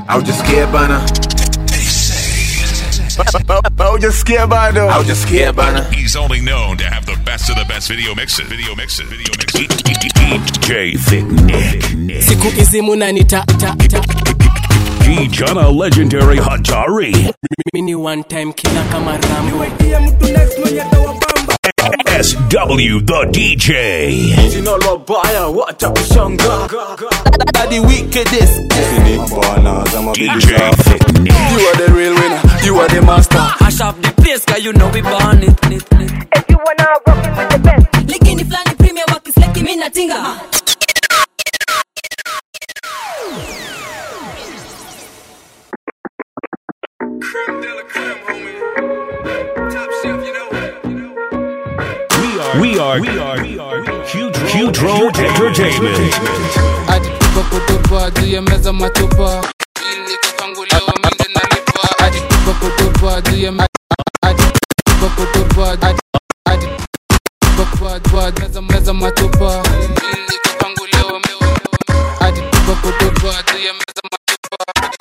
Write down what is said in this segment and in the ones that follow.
Haujasikia bana? Haujasikia bado? Haujasikia bana? He's only known to have the best of the best video mixes. Video mixes. Video mixes. DJ Thick Nick. siku hizi munanita ta, ta. Kijana Legendary Hatari. mini one time kila kama rambo SW the DJ. jina la baya wacha kushanga the wickedest. DJ Thick Nick. you are the real winner you are the master Mash up the place, cause you know we born it. it, it. If you wanna rock it with the best, Lakini flani premium wakisleki mi natinga We are, we are, we are, Huge, Huge Road Entertainment. hadi tupa kutupa juu ya meza matupa ili kupanguliwa minde nalipa hadi tupa kutupa juu ya me- hadi tupa kutupa hadi hadi tupa kutupa meza meza matupa ili kupanguliwa me- hadi tupa kutupa juu ya meza matupa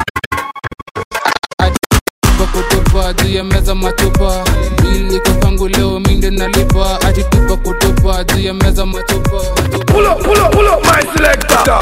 hadi tupa kutupa juu ya meza matupa ili kupanguliwa minde nalipa hadi tupa kutupa juu ya meza matupa Pull up, pull up, pull up, my selector.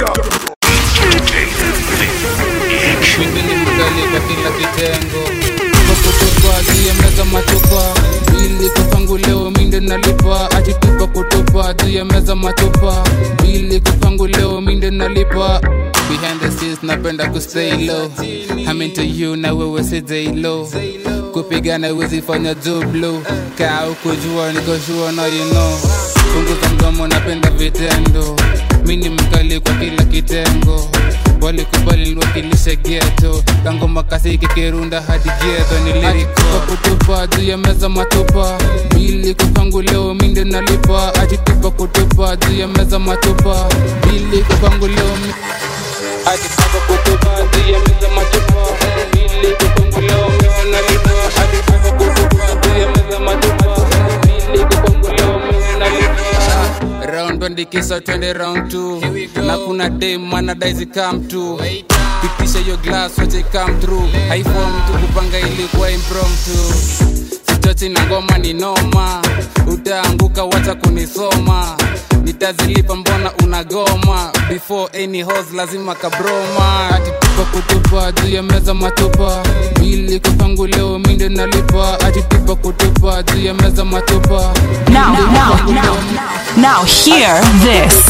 Mimi ni mkali kwa kila kitengo kwa kutupa juu ya meza matupa ili kupanguliwa minde nalipa ajitupa kutupa juu ya meza matupa ili kupanguliwa minde nalipa behind the scenes napenda kustay low I'm into you na wewe si day low kupigana wezi fanya jublu kaa ukujua nikoshua na you know punguza mdomo napenda vitendo mi ni mkali kwa kila kitengo walikubali niwakilishe geto kangoma kasiki kirunda hadi geto niliriko kutupa juu ya meza matupa ili kupanguliwa minde nalipa ajitupa kutupa juu ya meza matupa ili kupanguliwa mi- ajitupa kutupa juu ya meza matupa ili kupanguliwa minde nalipa ajitupa kutupa juu ya meza matupa ili kupanguliwa minde nalipa round one dikisa twende round two na kuna dem manadaizi come to pitisha hiyo glass wache come through haifo mtu kupanga ilikuwa impromptu sichochi na ngoma ni noma utaanguka wacha kunisoma nitazilipa mbona unagoma before any hos lazima kabroma atitupa kutupa juu ya meza matupa ili kupanguliwa minde nalipa atitupa kutupa juu ya meza matupa Now, now, now, now, hear this.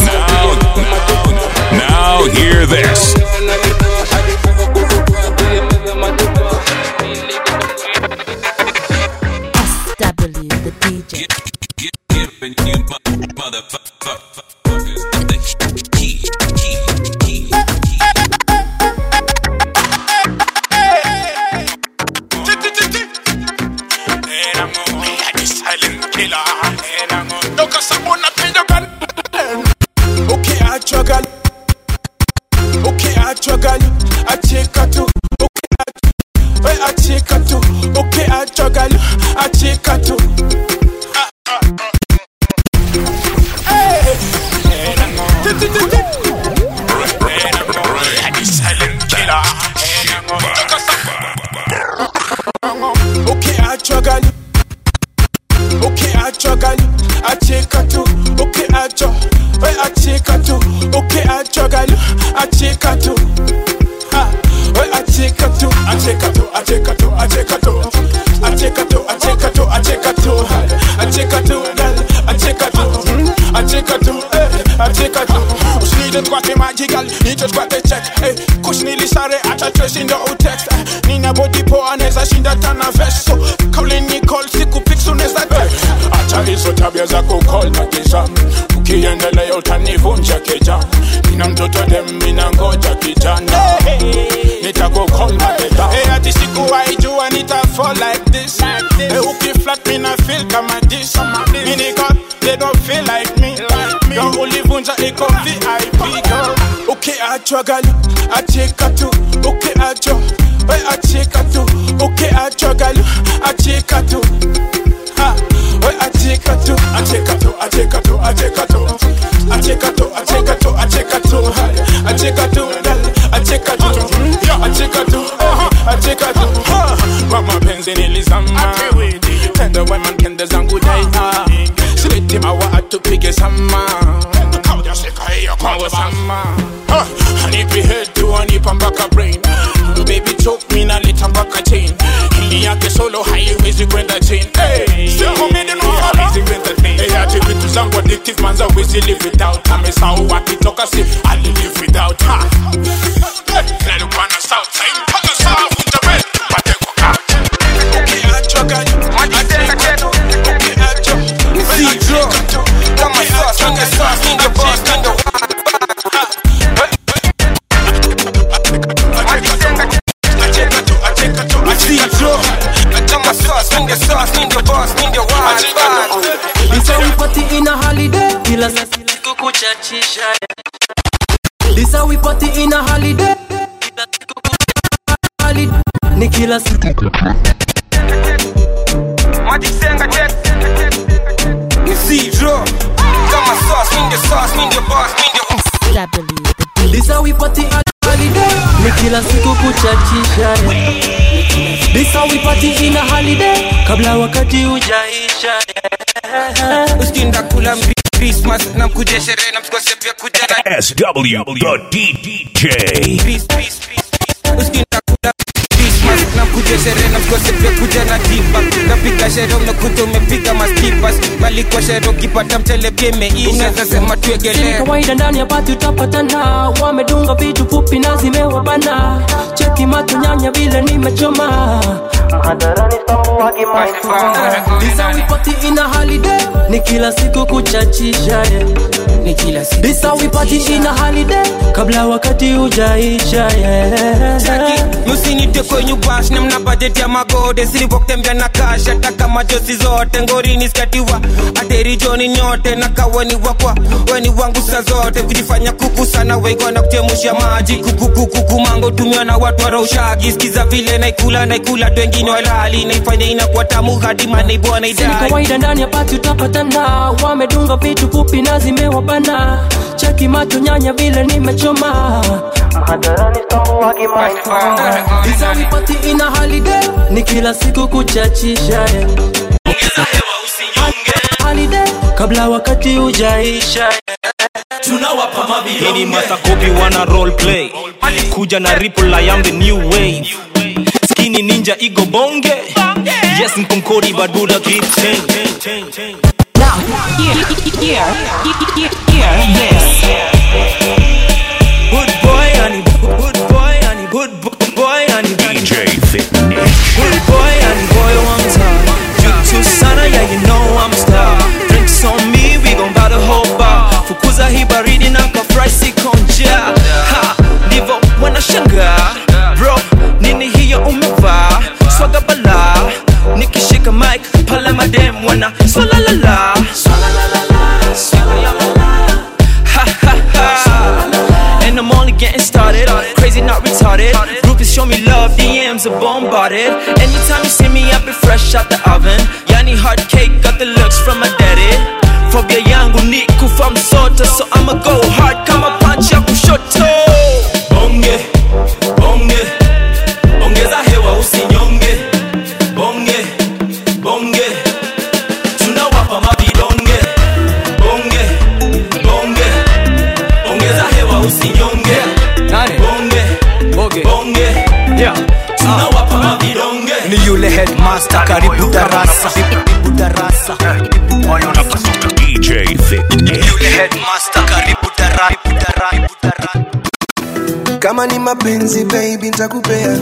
Now hear this. SW the DJ Okay, I struggle. Okay, I struggle. I take a two. Okay, I, Hey, I take a two. Okay, I struggle. I take a two. Ah, ah, ah. Hey, hey, hey, hey, hey, hey. Okay, I struggle. Okay, I struggle. I take a two. Okay, I struggle. Hey, I take a two. Okay, I struggle. I take a two. Ha. Hey, I take a two. I take a two. I take a two. I take a two. I take a two. I take a two. I take a two. I take a two. girl. I take a two. Hmm. I take a two. Hey, I take a two. Usnide kwate magical, nije kwate check. Hey, kush nilisare acha trace in the old text. Eh, Nina body poa anaweza shinda tana vest. So kauli ni call siku pics unaweza text. Acha hizo tabia za kukol na kisha. Ukiendelea utanivunja keja. Nina mtoto dem mina ngoja kijana. Nitakukol na keja. Hey, ati sikuwahi jua nita fall like this. Hey, ukiflat mina feel kama this. Mini nigga, they don't feel like me. Yo ulivunja iko VIP girl. Okay, I struggle, I take a two. Okay, I jo, hey, I take a two. Okay, I struggle, I take a two. Ha, hey, I take a two. I take a two. I take a two. I take a two. I take a two. I take a two. I take a two. I take a two. girl. I take a two. I mawe sama Ah, anipi head tu anipa mpaka brain baby choke mi naleta mpaka chain hili yake solo haiwezi kwenda chain hey, sema mimi no haiwezi kwenda chain hey, ati vitu zangu addictive manza wezi live without amesahau akitoka si ali live without ha hey, nalikuwa na south side mpaka saa vunja bed pate kwa couch ukiachwa gani atenga tena ukiachwa ni zero kama sauce kama sauce ndio boss ndio Party in a holiday, kila siku kuchachisha. This how we party in a holiday. Kila siku kuchachisha. Holiday. Ni kila siku This how we party at holiday. Ni kila siku kuchachisha. This how we party in a holiday. Kabla wakati ujaisha. uskinda kula mbi- Christmas na mkuje sherehe na msikose pia kuja na SW the DJ. peace, peace, peace, peace. uskinda kula Christmas na mkuje sherehe na msikose pia kuja na tipa napiga sherehe unakuta umepiga maskipas bali kwa sherehe ukipata mchele pia imeisha unaweza sema Ni tuegelee kawaida ndani ya bati utapatana, wamedunga vitu fupi na zimewabana. Cheki macho nyanya vile nimechoma This how we party in a holiday, ni kila siku kuchachisha yeah. ni kila siku This how we party in a holiday, kabla wakati ujaisha yeah. musinite kwenye bash na mna bajeti ya magode silivokutembea na kash hata kama josi zote ngorini skatiwa aterijoni nyote na kaweni wakwa weni wangu sa zote kujifanya kuku sana weigona kuchemusha maji kukukukuku mango tumiwa na watu waraushagi skiza vile naikula naikula tu wengine walali naifanya inakuwa tamu hadi manaiboa Si ni naidai kawaida ndani ya bati utapatana, wamedunga vitu fupi na zimewabana. Cheki macho nyanya vile nimechoma This how we party in a holiday, ni kila siku kuchachisha yeah. Holiday, kabla wakati ujaisha Hii ni masakopi wana role play kuja na ripple I am the new wave skinny ninja igo bonge yes nkonkori baduda keep change Now, here, here, here, here, this. good boy and good boy and good bo- boy and DJ Fitness. good boy and boy one time you too sana yeah you know I'm a star drinks on me we gon' buy the whole bar fukuza hii baridi na kafry sikonja ha ndivyo wanashangaa bro nini hiyo umevaa swaga bala nikishika mic pale madem wana swalalala ha ha ha and I'm only getting started. Crazy, not retarded. Groupies show me love, DMs are bombarded. Anytime you see me, I be fresh out the oven. Yani hard cake, got the looks from my daddy. Phobia yangu ni kufa msoto, so I'ma go hard kama punch ya kushoto. Bonge, bonge, ongeza hewa usinyonge. Bonge, bonge, tunawapa mavidonge. Bonge, bonge, ongeza hewa usinyonge bonge bonge yeah. tunawapa mavidonge ni yule headmaster karibu darasa karibu darasa DJ Fitness. headmaster karibu darasa kama ni mapenzi baby ntakupea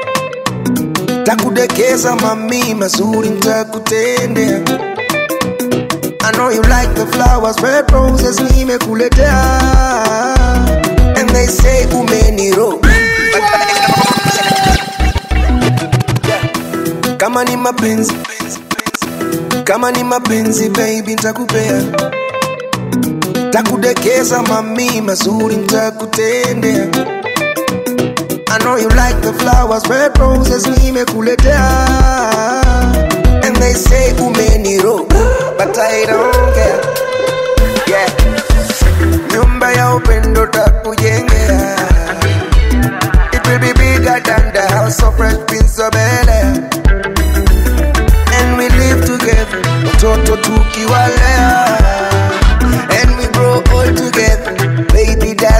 takudekeza mami mazuri ntakutendea I know you like the flowers, red roses nimekuletea And they say umeniro Kama ni mapenzi Kama ni mapenzi baby ntakupea Takudekeza mami mazuri ntakutendea I know you like the flowers, red roses nimekuletea And they say umeniro But I don't care Yeah Nyumba ya upendo takujengea It will be bigger than the house of Fresh Prince of Bel-Air And we live together Watoto tukiwalea And we grow old together Baby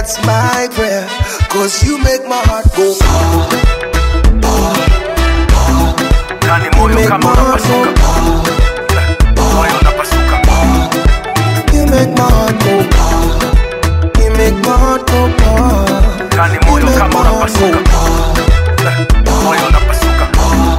that's my prayer. Cause you make my heart go Kani You moyo make kama my heart unapasuka go moyo unapasuka You make my heart go You make my heart go Kani You moyo make kama my heart unapasuka go moyo unapasuka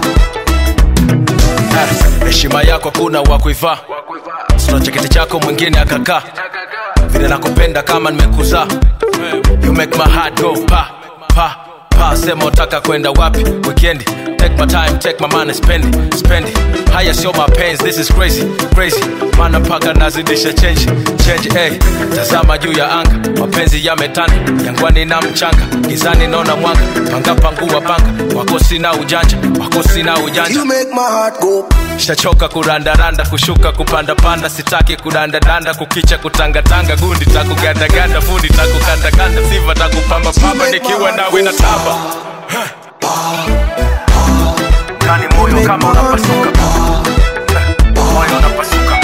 Eh, heshima yako kuna wa kuivaa sina cheketi chako mwingine akakaa vile nakupenda kama nimekuzaa you make my heart go pa pa pa sema utaka kwenda wapi weekend take my time take my money spend it spend it haya sio mapenzi this is crazy crazy maana mpaka nazidisha change change hey. tazama juu ya anga mapenzi yametanda jangwani na mchanga gizani naona mwanga panga pangua panga wako sina ujanja wako sina ujanja You make my heart go shachoka kurandaranda kushuka kupandapanda sitaki kudandadanda kukicha kutangatanga gundi takugandaganda fundi takukandakanda siva takupambapamba nikiwa nawe na tamba Kani moyo kama unapasuka moyo unapasuka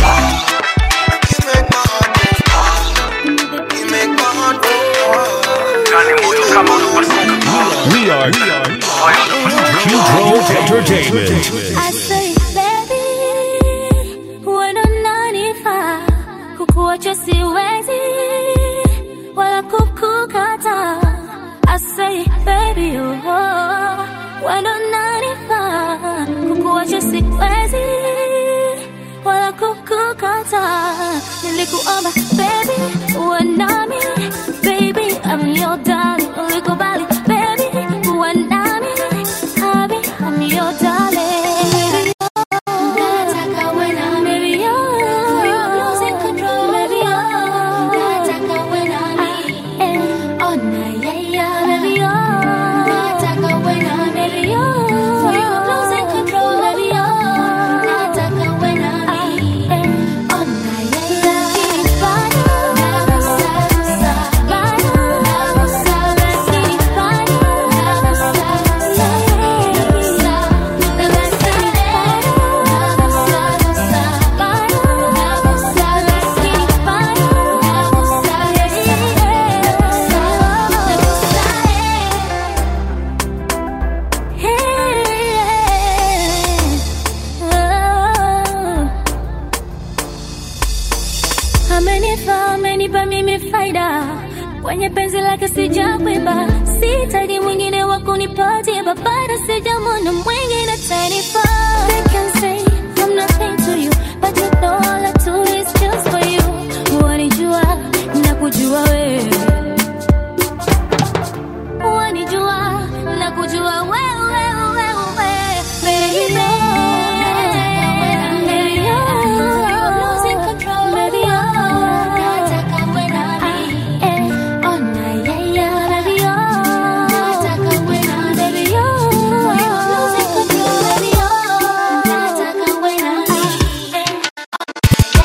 You make my heart go Kani moyo kama unapasuka We are Q-Drove Entertainment. I say, baby, wewe ndo unanifaa, kukuacha siwezi, wala kukukata. I say, baby, oh, wewe ndo unanifaa, kukuacha siwezi, wala kukukata. Nilikuomba, baby, uwe nami, baby, I'm your darling. Ulikubali, baby, uwe nami, Happy, I'm your darling. Nataka uwe nami. Baby, oh, you're losing control. Baby, oh, nataka uwe nami. Eh, oh, na, yeah, yeah. Baby, oh, nataka uwe nami. Baby, oh, you're losing control. Baby, oh, nataka uwe nami. Eh, oh, na, yeah, yeah. Kinifanya, nagusa, bana, nagusa, kinifanya, Amenipa, amenipa mimi faida kwenye penzi lake sijakwiba, sitaji mwingine wa kunipatia babara, sijamwona mwingine tanifaa. They can say I'm nothing to you, but you know all I do is just for you. Wanijua na kujua wewe, wanijua na kujua wewe, wewe, wewe, baby. Baby, oh, you're losing control, baby, oh, nataka uwe nami. Eh, oh, na, yeah, yeah, baby, oh, nataka uwe nami. Baby, oh, you're losing control, baby, oh, nataka uwe nami. Eh,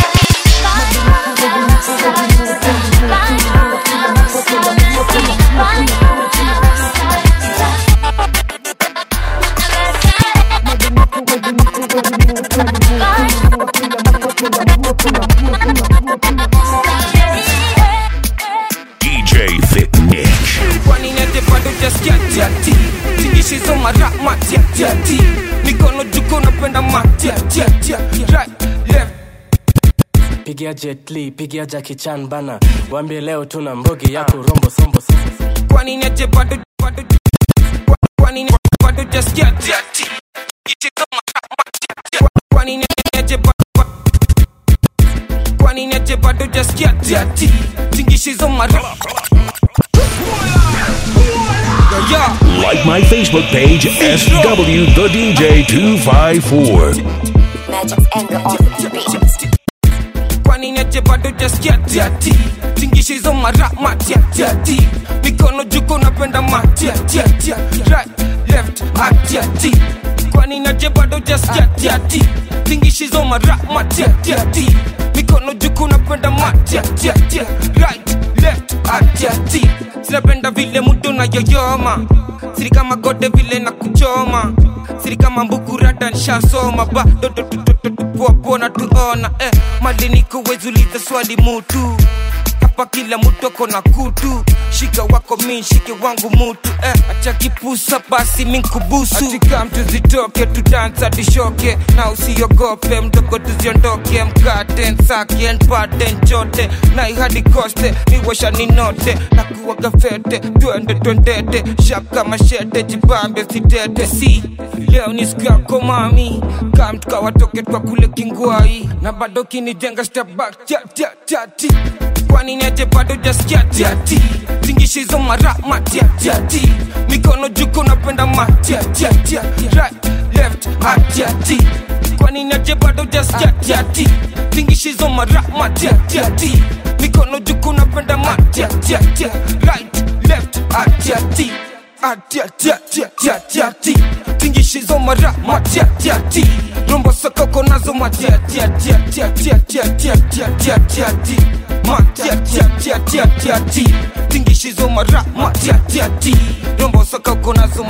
DJ Thick Nick. kwani nete bado jaskia tiati tingishizo mara matiatiati mikono juko napenda matiatiatia right left pigia jetli pigia jakichan bana wambie leo tuna mbogi ya kurombo sombo kwani nete bado bado kwani nete bado jaskia tiati tingishizo mara matiatiati kwani nete bado kwani nete bado jaskia tiati tingishizo mara yeah Like my Facebook page, SW the DJ 254. kwani neje bado jaskia tiati tingishizo mara matiatiati mikono juko napenda matiatiatia right left atiati kwani neje bado jaskia tiati tingishizo mara matiatiati mikono juko napenda matiatiatia right left atiati sinapenda vile mudo na yoyoma siri kama gode vile na kuchoma siri kama mbukurata nshasoma bado tupoapona tuona eh, mali niko wezuliza swali mutu hapa hapa kila mtu ako na kutu shika wako mi shike wangu mutu eh, acha kipusa basi minkubusu atika mtu zitoke tudansa tishoke na usiogope mdogo tuziondoke mkate nsake npate nchote na ihadi koste miwasha ninote na kuwaga fete twende twendete shaka mashete jibambe sitete si leo ni siku yako mami kam tukawatoke twa kule kingwai na bado kinijenga step back chat chat chati kwani neje bado jaskia tiati tingishizo mara matiatiati mikono juko napenda matiatiati right left atiati kwani neje bado jaskia tiati tingishizo mara matiatiati mikono juko napenda matiatiati right left atiati atiatiatiatiati tingishizo mara matiatiati rombo sokoko nazo matiatiatiatiatiatiatiatiatiatiatiati matiatiatiatiatiati tingishizo mara matiatiati rombo sokoko nazo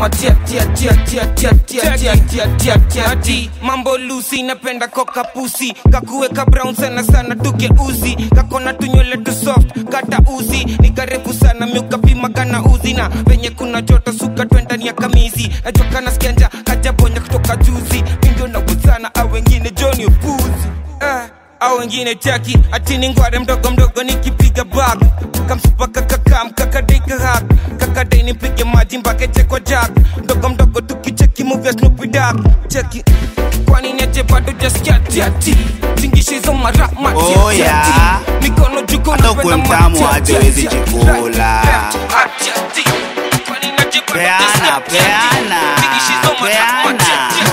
matiatiatiatiatiatiatiatiatiatiati mambo lusi napenda koka pusi kakuweka brown sana sana tugeuzi kakona tunywele tu soft kata uzi ni karefu sana miukapima kana uzi na venye kuna joto suka twendani ya kamizi nachoka na skenja kajabonya kutoka juzi mindio nawezana au wengine joni upuzi eh, au wengine chaki atini ngware mdogo mdogo nikipiga bak kamsupaka kakam kakadika hak kakadai nipige maji mpaka chekwa jak mdogo mdogo tukicheki muvya snupidak cheki kwani neje bado jaskiatiati tingishizo mara matiatiati Oh, yeah. mikono juko Hata ukuwe mtamu aje wezi chikula. Peana, peana, peana.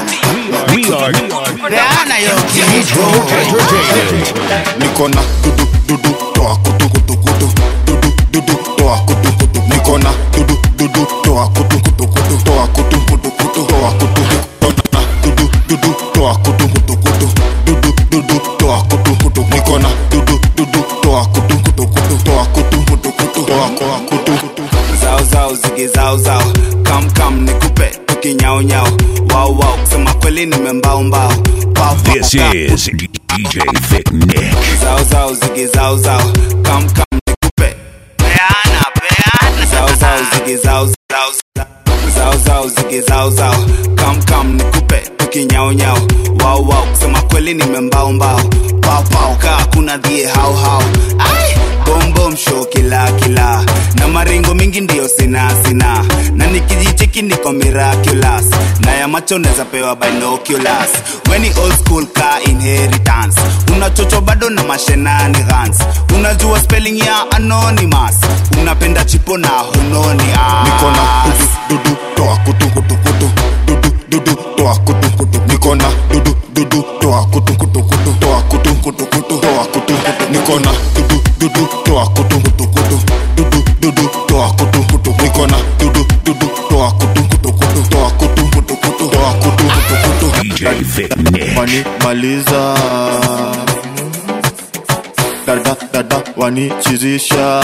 Peana yo kitu. niko na dudu dudu toa kutu kutu kutu dudu dudu toa kutu kutu niko na dudu dudu toa kutu kutu kutu toa kutu kutu kutu toa kutu kutu na dudu dudu toa kutu kutu kutu dudu dudu toa kutu kutu niko na dudu dudu toa kutu kutu kutu toa kutu kutu kutu toa toa kutu kutu zao zao zige zao zao kam kam nikupe tukinyao nyao wao wao kusema kweli nimembao mbao Pao, pao, This pao. is DJ Thick Nick. zao zao zige zao zao kam kam nikupe peana peana zao zao zige zao zao zao zao zige zao zao kam kam nikupe tukinyao nyao wao wao kusema kweli nimembao mbao pao pao kaa kuna dhie hao hao ai bom bom show kila kila na maringo mingi ndio sina sina na nikijicheki niko miraculous na ya macho neza pewa binoculars weni old school ka inheritance unachocho bado na mashenani gans unajua spelling ya anonymous unapenda chipo na hunoni niko na dudu dudu toa kutu kutu kutu dudu dudu toa kutu kutu niko na dudu dudu toa kutu kutu kutu toa kutu kutu kutu toa kutu kutu niko na dudu dudu toa kutu kutu kutu dudu dudu toa kutu kutu niko na dudu dudu toa kutu kutu kutu toa kutu kutu kutu toa kutu kutu kutu DJ Thick Nick. wanimaliza dada dada wanichizisha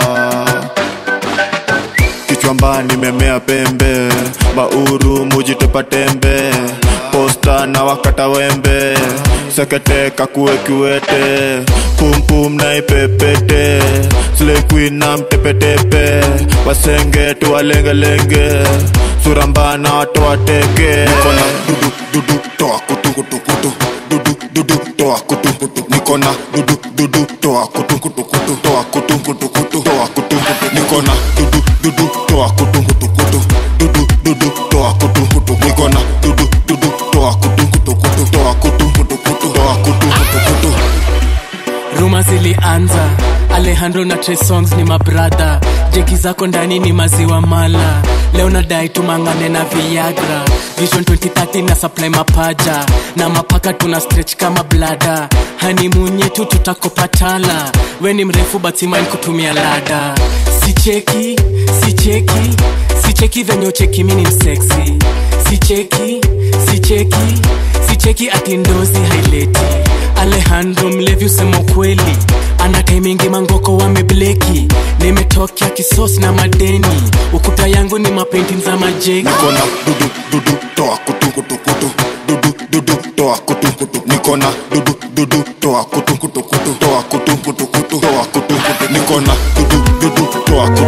kichwamba nimemea pembe bauru mujitepa tembe posta na wakata wembe sekete kakue kiwete pumpum na ipepete slequin na mtepetepe wasenge tuwalengelenge surambana watoateke nikona dudu dudu toa kutu kutu kutu dudu dudu toa kutu kutu nikona dudu dudu toa kutu kutu kutu toa kutu kutu kutu toa kutu kutu nikona dudu dudu toa kutu kutu kutu dudu dudu toa kutu kutu nikona dudu dudu toa kutu kutu kutu toa kutu kutu kutu toa kutu kutu kutu ruma zilianza alejandro na Trey songs ni mabradha jeki zako ndani ni maziwa mala leo nadai tumangane na viagra vision 2030 na supply mapaja na mapaka tuna stretch kama blada hanimunye tu tutakopatala we ni mrefu batimain kutumia lada sicheki sicheki sicheki venye ucheki mini mseksi sicheki sicheki sicheki ati ndozi haileti alejandro mlevi usema ukweli anakai mingi mangoko wamebleki nimetokea kisos na madeni ukuta yangu ni mapenti za majeki nikona dudu dudu toa kutu kutu kutu dudu dudu toa kutu kutu nikona dudu dudu toa kutu kutu kutu toa kutu kutu kutu toa kutu kutu niko na dudu dudu toa kutu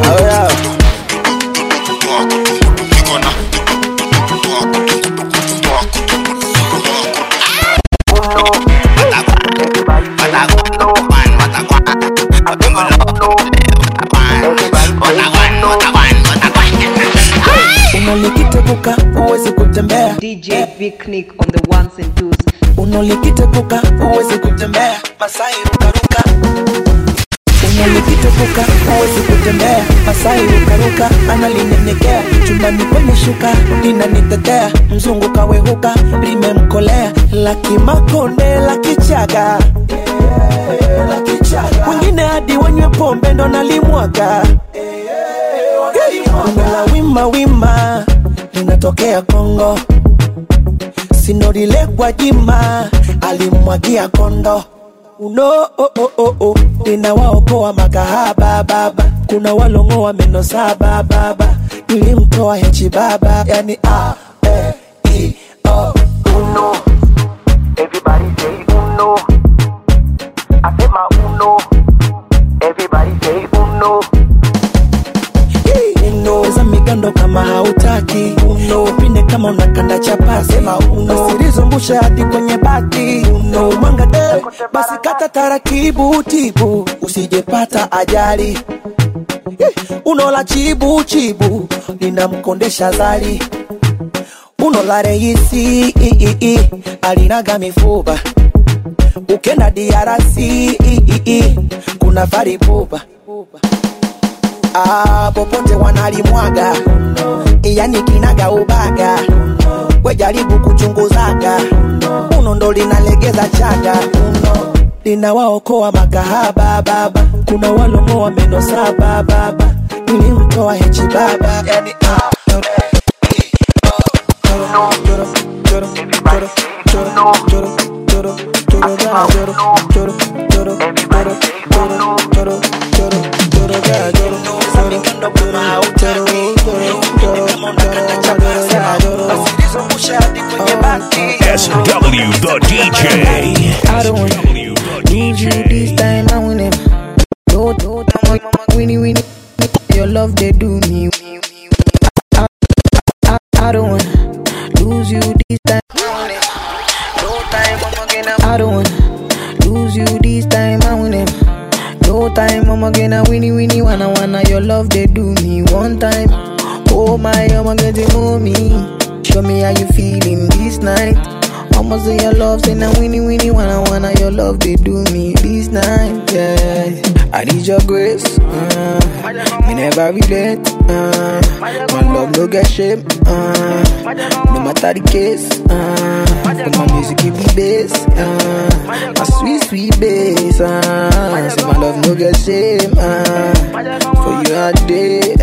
toa kutu niko na toa kutu toa kutu unalikitepuka huwezi kutembea dj picnic on the ones and twos unalikitepuka huwezi kutembea masai rukaruka unalikitepuka huwezi kutembea masai rukaruka analinyenyekea chumbani kwenye shuka linanitetea mzungu kawehuka limemkolea lakimakonde lakichaga wengine hadi wanywe pombe ndo nalimwaga Bongo la wima wima linatokea Kongo, sinorile kwa jima alimwagia kondo uno oh, oh, oh, oh. linawaokoa makahaba baba, kuna walongoa meno saba baba, nilimtoa hechi baba, yani a e i o uno Everybody say uno. I say my uno. Everybody say uno. uno za migando kama hautaki uno pinde kama unakanda chapasi sema uno usilizungusha hadi kwenye bati uno mwanga de basi kata taratibu tibu usijepata ajali Eh, uno la chibu chibu linamkondesha zali uno la reisi i, i, i, alinaga mifuba ukenda diarasi i, i, i, kuna faripupa ah, popote wanalimwaga yani kinaga ubaga wejaribu kuchunguzaga uno ndo linalegeza chaga uno linawaokoa makahaba baba kuna walongoa meno saba baba nilimtoa hechi baba yani ah, SW the DJ. I don't want need you this time. I win it. No, no, time, mama, winnie, winnie. Your love, they do me. I, I, I don't want lose you this time. I win it. No time, mama, again. I don't want lose you this time. I win it. No time, mama, again. I winnie, winnie, wanna, wanna. Your love, they do me one time. Oh my, I'm gonna get to me. Show me how you feeling this night. Almost say your love, say now winnie winnie wanna wanna your love they do me this night, yeah. I need your grace, uh, me never relent, uh, my love no get shame, uh, no matter the case, uh, but my music give me bass, uh, my sweet sweet bass, uh, say my love no get shame, uh, for you all day,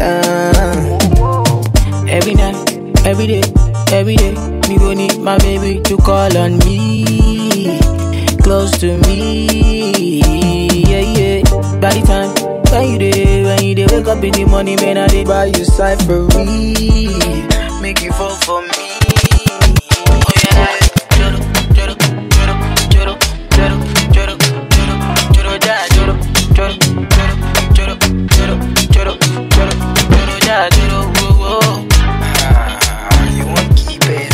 uh, every night, every day, every day. Me go need my baby to call on me, close to me, yeah yeah. By the time when you day, when you day, wake up in the morning, man, I dey buy you cyphery, make you fall for me. Oh yeah. Joro, joro, joro, joro, joro, joro, joro, joro, ja, joro, joro, joro, joro, joro, joro, joro, joro, ja, joro, whoa, whoa. Ah, you want keep it?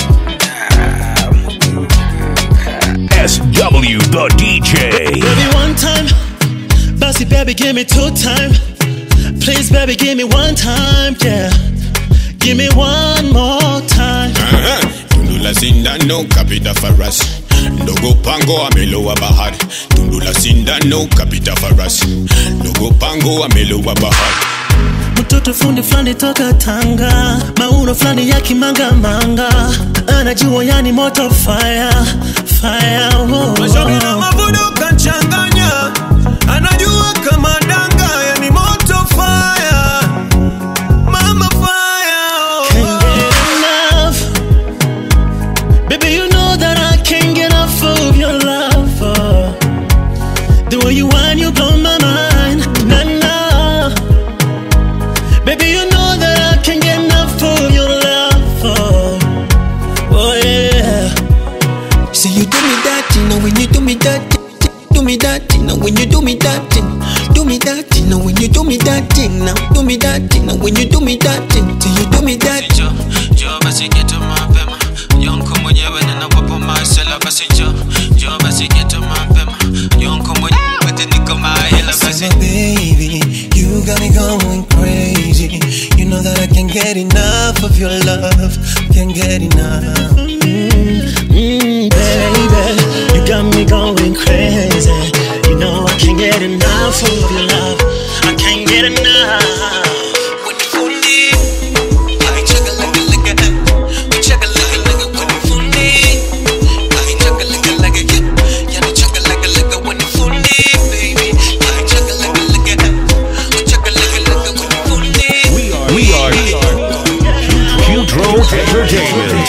SW the DJ. Baby, one time. Bossy, baby, give me two time. Please, baby, give me one time, yeah. Give me one more time. Aha, tundu la sindano kapita farasi ndogo pango amelowa bahari tundu la sindano kapita farasi ndogo pango amelowa bahari mtoto fundi fulani toka Tanga, mauno fulani ya kimanga-manga, anajua yani moto fire fire. Oh, Mashauri na mavuno kachanganya, anajua kama danga, yani moto fire, mama fire. Can't get enough, baby. You know that I can't get enough of your love. oh. The way you whine, you blow my mind. Nah, nah. Baby, you know that I can't get enough of your love. Oh, oh yeah. See you do me that, you know when you do me that, do me that, you know when you do me that, do me thing, now when you do me that thing, now do me that thing, now when you do me that thing, till you do me that. Njoo, njoo basi geto mapema yonko mwenyewe ninawapo masela basi njoo njoo basi geto mapema yonko mwenyewe niko mahela basi So baby, you got me going crazy. You know that I can't get enough of your love. Can't get enough. Mm, baby, you got me going crazy. You know I can't get enough of your love. I can't get enough. When you fool me, I chugga like a like a, we chugga like a like a when you fool me. I chugga like a like a yeah, yeah, we chugga like a like a when you fool me, baby. I chugga like a like a, we chugga like a like a when you fool me. We are Hudro Entertainment.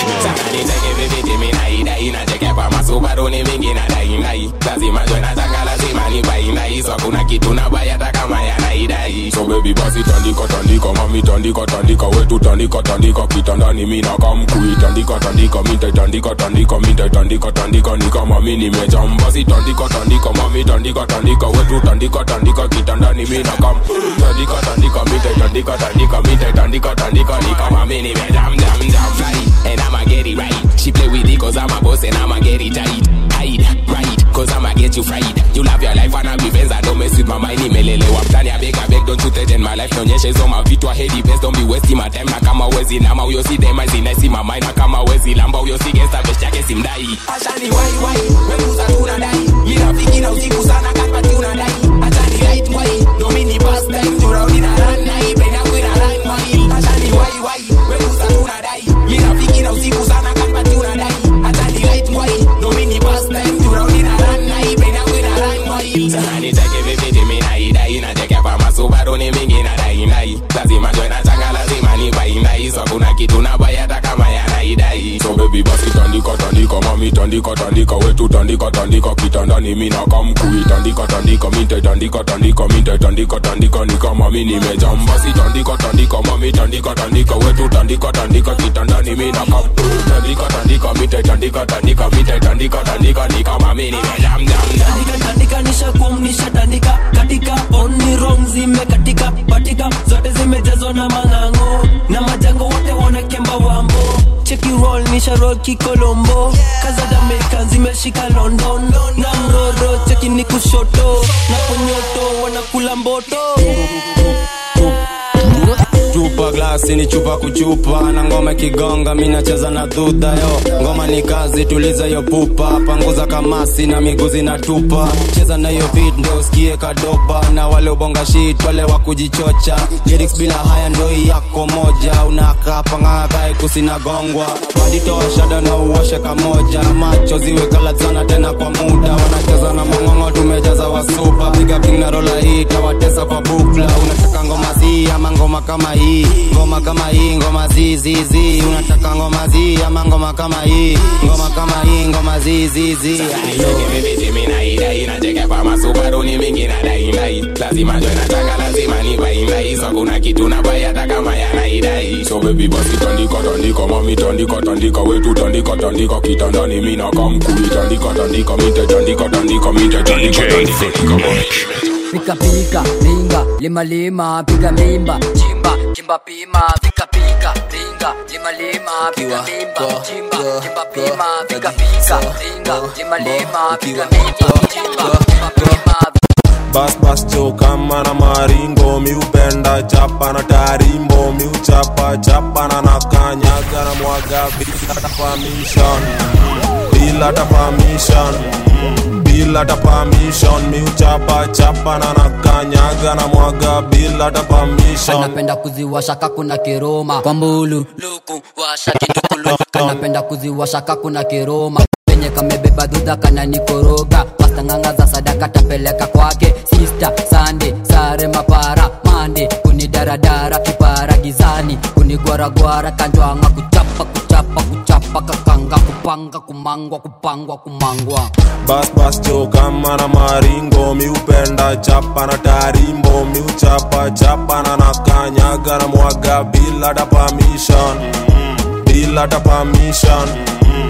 subaroni mingi na daindai lazima jwe nataka lazima ni baindai so kuna kitu na baya hata kama yanaidai so baby basi tandika tandika mami tandika tandika wetu tandika tandika kitandani mi nakamkui tandika tandika minta tandika tandika minta tandika tandika ni kama mi nimejam basi tandika tandika mami tandika tandika wetu tandika tandika kitandani mi nakam tandika tandika minta tandika tandika minta tandika tandika ni kama mi nimejam jam jam fly and I'ma get it right she play with it cause I'm a boss and I'ma get it tight hide right cause I'ma get you fried you love your life and I'll be friends I don't mess with my mind nimelelewa mtani I beg I beg don't you threaten my life nionyeshe hizo mavitu I hate it best don't be wasting my time na kama wezi nama huyo si dema zinaisi my mind na kama wezi lamba huyo si gangsta best yake simdai ashani wai wai wemuza tunadai mi rafiki na usiku sana kama tunadai achani right wai domini past time turaudi na run na hii brain yangu ina run wai ashani wai wai wemuza tunadai mi rafiki na usiku sana kama tunadai achani right wai domini past time turaudi na run na hii brain yangu ina run wai sana nitake vipi timi na idai na cheke pa masubaru ni mingi na dai dai lazima join na changa lazima ni bai dai so kuna kitu na baya hata kama yanaidai so baby basi tandika tandika mami tandika tandika wetu tandika tandika kitandani mi nakamkui tandika tandika minte tandika tandika minte tandika tandika ni kama mi nimejam basi tandika tandika mami tandika tandika wetu tandika tandika kitandani mi nakam tandika tandika minte tandika tandika minte tandika tandika ni kama mi nimejam jam jam Tandika, tandika nishakum nishatandika katika oni wrong zimekatika patika zote zimejazwa na mang'ang'o na majango wote wanakemba wambo cheki roll nisha roll kikolombo kaza jamaican zimeshika london na mroro cheki ni kushoto na kunyoto wanakula mboto chupa glasi ni chupa kuchupa na ngoma kigonga mi nacheza na dhudha yo ngoma ni kazi tuliza yo pupa panguza kamasi na miguu zinatupa cheza na hiyo beat ndo usikie kadopa na wale ubonga shit wale wa kujichocha lyrics bila haya ndo hii yako moja unakaa pang'akae kusinagongwa baditoa shada na uoshe kamoja macho ziwe kalazana tena kwa muda wanacheza na mang'ong'o tumejaza wasupa piga king na rola hii tawatesa kwa bukla unataka ngoma zi ama ngoma kama hii ngoma kama hii ngoma zizizi unataka ngoma zi ama ngoma kama hii ngoma kama hii ngoma zizizi masubaruni mingi na daindai lazima jwe nataka lazima ni baindai so kuna kitu na baya hata kama yanaidai so baby basi tandika tandika mami tandika tandika wetu tandika tandika kitandani mi nakamkui tandika tandika mite tandika tandika mite tandika tandika ni kama pika pika ringa lima lima piga mimba chimba chimba pima pika pika ringa lima lima piga mimba chimba chimba pima pika pika ringa lima lima piga mimba chimba chimba pima bas bas cho kama na maringo miupenda chapa na tarimbo miuchapa chapa na nakanyaga na mwaga bila ta permission bila ta permission bila ta permission miuchapa chapa na nakanyaga na mwaga bila ta permission anapenda kuziwasha kakuna kiroma kwa mbulu luku washa kitukulu anapenda kuziwasha kakuna kiroma penye kamebeba dhudha kana nikoroga pastanganga za sadaka tapeleka kwake sista sande sare mapara mande kunidaradara kipara gizani kunigwaragwara kanjwanga kuchapa kuchapa kuchapa kakanga kupanga kumangwa kupangwa kumangwa bas bas cho kama na maringo miupenda chapa na tarimbo miuchapa chapa na nakanyaga na mwaga bila ta permission bila ta permission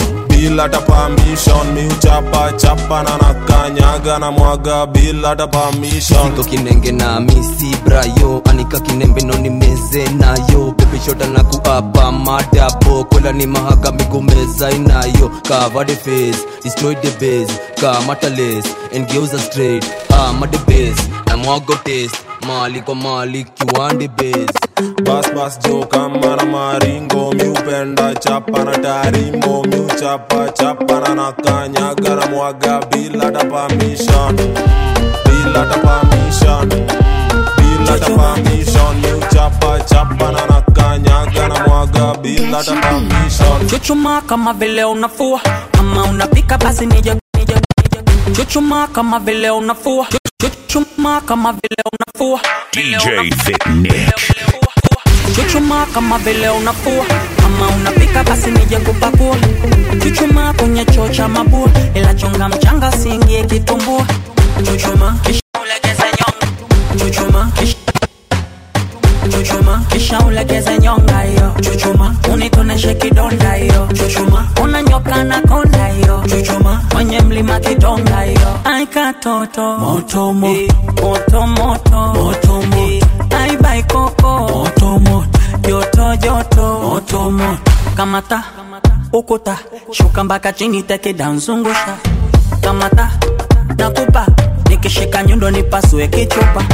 bila ta permission miuchapa chapa na nakanyaga na mwaga bila ta permission siko kinenge na misi brayo anika kinembe no nimeze nayo pepeshota na kuapa madabo kola ni mahaga migomeza inayo cover the face destroy the base kamata lace and geuza straight ama the base na mwago taste mali kwa mali kiwande base bas bas jo kama na maringo miupenda chapa na tarimbo miuchapa chapa na nakanyaga na mwaga bila ta permission bila ta permission bila ta permission miuchapa chapa na nakanyaga na mwaga bila ta permission chuchuma kama vile unafua kama unapika basi nije nije nije. chuchuma kama vile unafua chuchuma kama vile unafua DJ Thick Nick. chuchuma kama vile unafua kama unapika basi nije kupakua chuchuma kwenye choo cha mabua ila chunga mchanga siingie kitumbua chuchuma kisha ulegeze nyonga chuchuma kisha chuchuma kisha ulegeze nyonga hiyo chuchuma unitoneshe kidonda hiyo chuchuma unanyoka na konda hiyo chuchuma kwenye mlima kidonga hiyo aikatoto moto moto moto moto moto moto aibai koko moto moto joto joto moto moto kamata ukuta shuka mpaka chini teke danzungusha kamata nakupa nikishika nyundo nipasue kichupa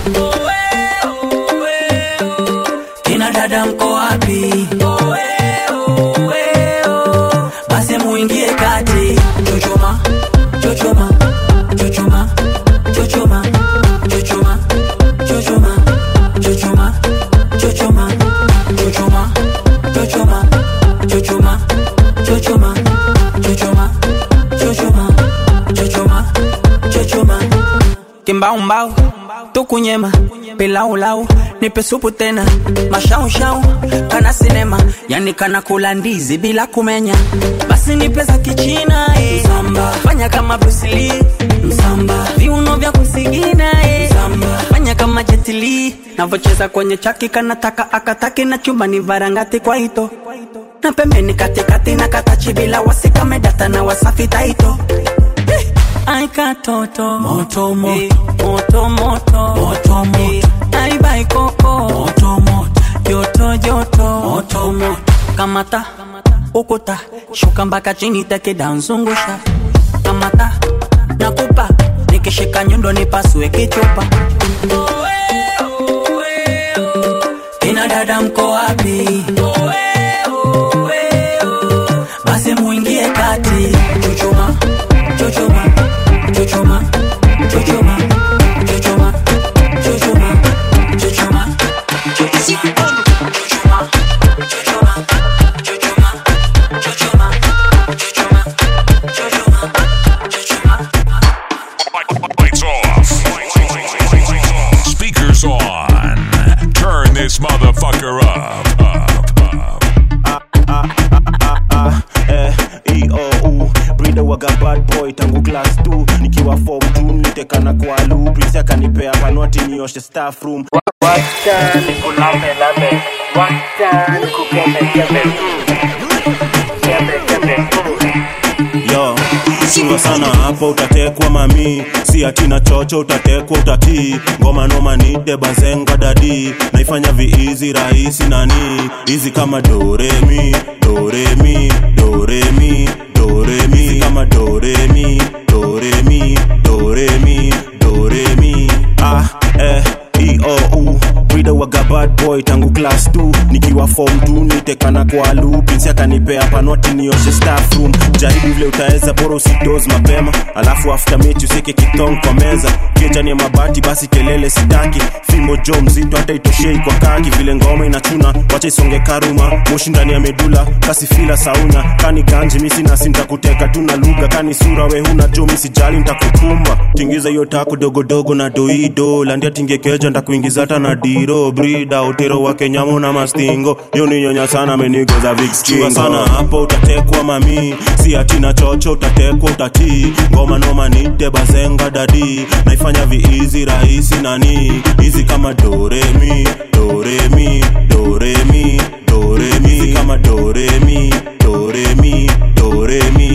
kina dada mko wapi basi muingie kati chochoma chochoma chochoma chochoma chochoma chochoma chochoma chochoma chochoma chochoma chochoma chochoma chochoma chochoma chochoma chochoma kimbaumbau tukunyema pilaulau nipe supu tena mashaushau kana sinema yani kana kula ndizi bila kumenya basi nipe za kichina eh. msamba fanya kama brusili msamba viuno vya kusigina eh. msamba fanya kama jetili navocheza kwenye chaki kanataka akataki na chumba ni varangati kwa ito na pembeni katikati na katachi bila wasikamedata na wasafi taito aikatoto moto moto moto moto moto moto aibai koko moto moto joto joto moto moto kamata ukuta shuka mpaka chini teke danzungusha kamata nakupa nikishika nyundo nipasue kichupa kina dada mko wapi basi muingie kati chuchuma chuchuma chuchuma chuchuma chuchuma chuchuma chuchuma Lights off. Speakers on. Turn this motherfucker up. eh, EOU brida waga bad boy tangu class 2 nikiwa form 2 nitekana kwa lu prince akanipea panwati nioshe staff room Wacha nikulambe lambe, wacha nikukeme keme, keme keme. yo chunga sana hapo utatekwa mami si atina chocho utatekwa utatii ngoma noma nite bazenga dadi naifanya viizi rahisi nani hizi kama doremi doremi doremi doremi Hizi kama doremi doremi doremi doremi ah eh eou brida waga bad boy tangu class 2 nikiwa form 2 nitekana kwa lu pinsi akanipea panwati nioshe staff room jaribu vile utaweza bora usidoz mapema alafu after mechi useke kitong kwa meza kiechani ya mabati basi kelele sitaki fimo jo mzito hata itoshei kwa kaki vile ngoma inachuna wacha isonge karuma moshi ndani ya medula kasi fila sauna kani ganji misi nasi ntakuteka tu na lugha kani sura we huna jo misijali ntakukumba tingiza hiyo tako dogodogo na doido landia tingekeja ntakuingiza hata na diro brida utero wa kenyamo na mastingo hiyo ni nyonya sana amenigoza vikchua sana hapo utatekwa mami si atina chocho utatekwa utatii ngoma noma nite bazenga dadi naifanya viizi rahisi nani hizi kama doremi doremi doremi doremi Hizi kama doremi doremi doremi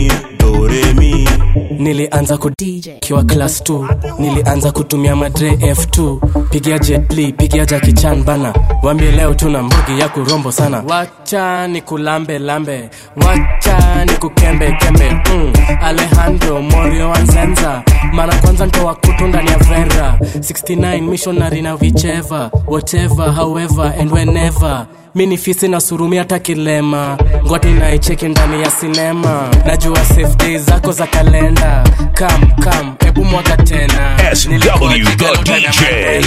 nikiwa class 2 nilianza kutumia madre f2 pigia jetli pigia jakichan bana wambie leo tuna mbugi ya kurombo sana wacha ni kulambe lambe wacha ni kukembe kembe mm. alejandro morio wanzenza mara kwanza ntoa kutu ndani ya vera 69 missionary na vicheva whatever however and whenever mi ni fisi na surumi hata kilema ngwati naicheki ndani ya sinema najua safe days zako za kalenda kam kam hebu mwaga tena SW the DJ.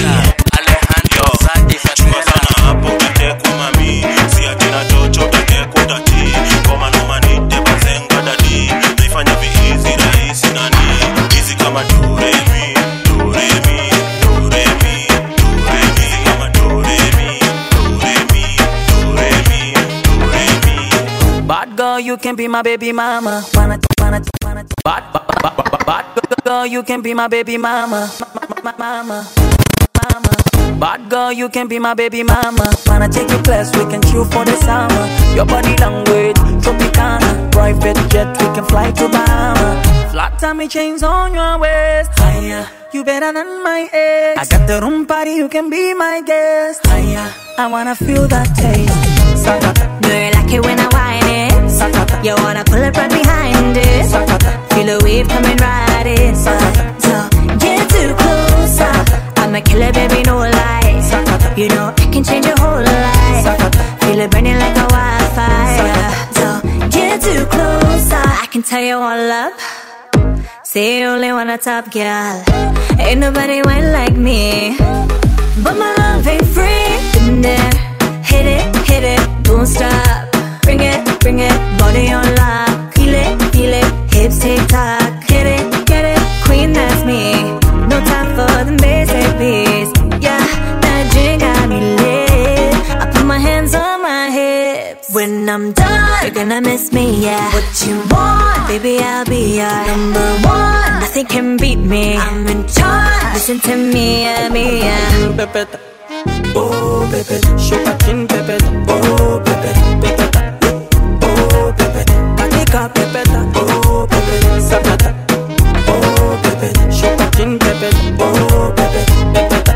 hapo utatekwa mami si atina chocho utatekwa utati ngoma noma nite bazenga dadi naifanya viizi rahisi nani hizi kama duremi duremi duremi duremi kama duremi duremi duremi duremi Bad girl, you can be my baby mama. Wanna, wanna, wanna. Bad, bad, bad, bad, bad girl, you can be my baby mama. Ma- ma- Mama, mama. Bad girl, you can be my baby mama. Wanna take you place, we can chill for the summer. Your body language, Tropicana. Private jet, we can fly to Bahama. Flat tummy chains on your waist. Higher, you better than my ex. I got the room party, you can be my guest. Higher, I wanna feel that taste. Sakata. Do you like it when I whine it? You wanna pull it right behind it? Feel the wave coming right in. So get too close. I'm a killer, baby, no lie. You know I can change your whole life. Feel it burning like a wildfire. So get too close. I can tell you all up. Say you only want a top girl. Ain't nobody went like me. But my love ain't free. Been there, hit it, hit it, don't stop. Bring it, bring it, body on lock. Feel it, feel it, hips tick tock. Hit it, get it, queen that's me. No time for the basic beats. Yeah, that drink got me lit. I put my hands on my hips. When I'm done, you're gonna miss me, yeah. What you want, baby, I'll be your number one. Nothing can beat me. I'm in charge. Listen to me, yeah, me, yeah. Pepeta. Oh, Pepe, shoka chin Pepeta. Oh, Pepe, Pepeta. Oh, Pepe, katika Pepeta. Oh, Pepe, sakata. Oh, Pepe, shoka chin Pepeta. Oh, Pepe, Pepeta.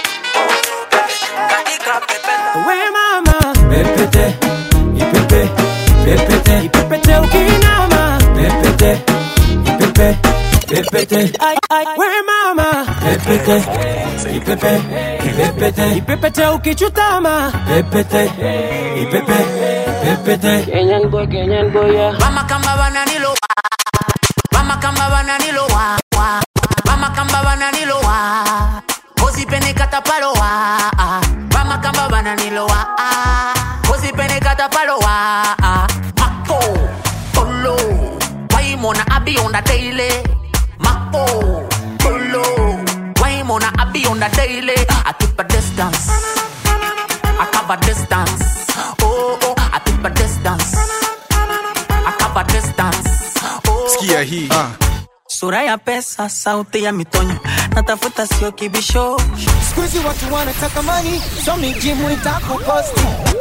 Katika Pepeta. We mama, Pepete, ipepe, Pepete, ipepete ukinama. Pepete, ipepe, Pepete. Ay, ay, we mama, Pepete, ipepe, ipepete, ipepete ukichutama. Pepete, ipepe, Pepete. Kenyan boy, Kenyan boy, yeah. Mama kamba bananilo Mama kamba bananilo wa wa Mama kamba bananilo wa Kosi pene kata palo wa Mama kamba bananilo wa Kosi pene kata palo wa Mako Polo Why mona abi on the daily Mako Polo Why mona abi on the daily I keep a distance I cover distance Oh oh I keep a distance I cover distance Sikia hii sura ya pesa, sauti ya mitonyo, natafuta sio kibisho. Siku hizi watu wanataka mani, so mijimu itakuposti.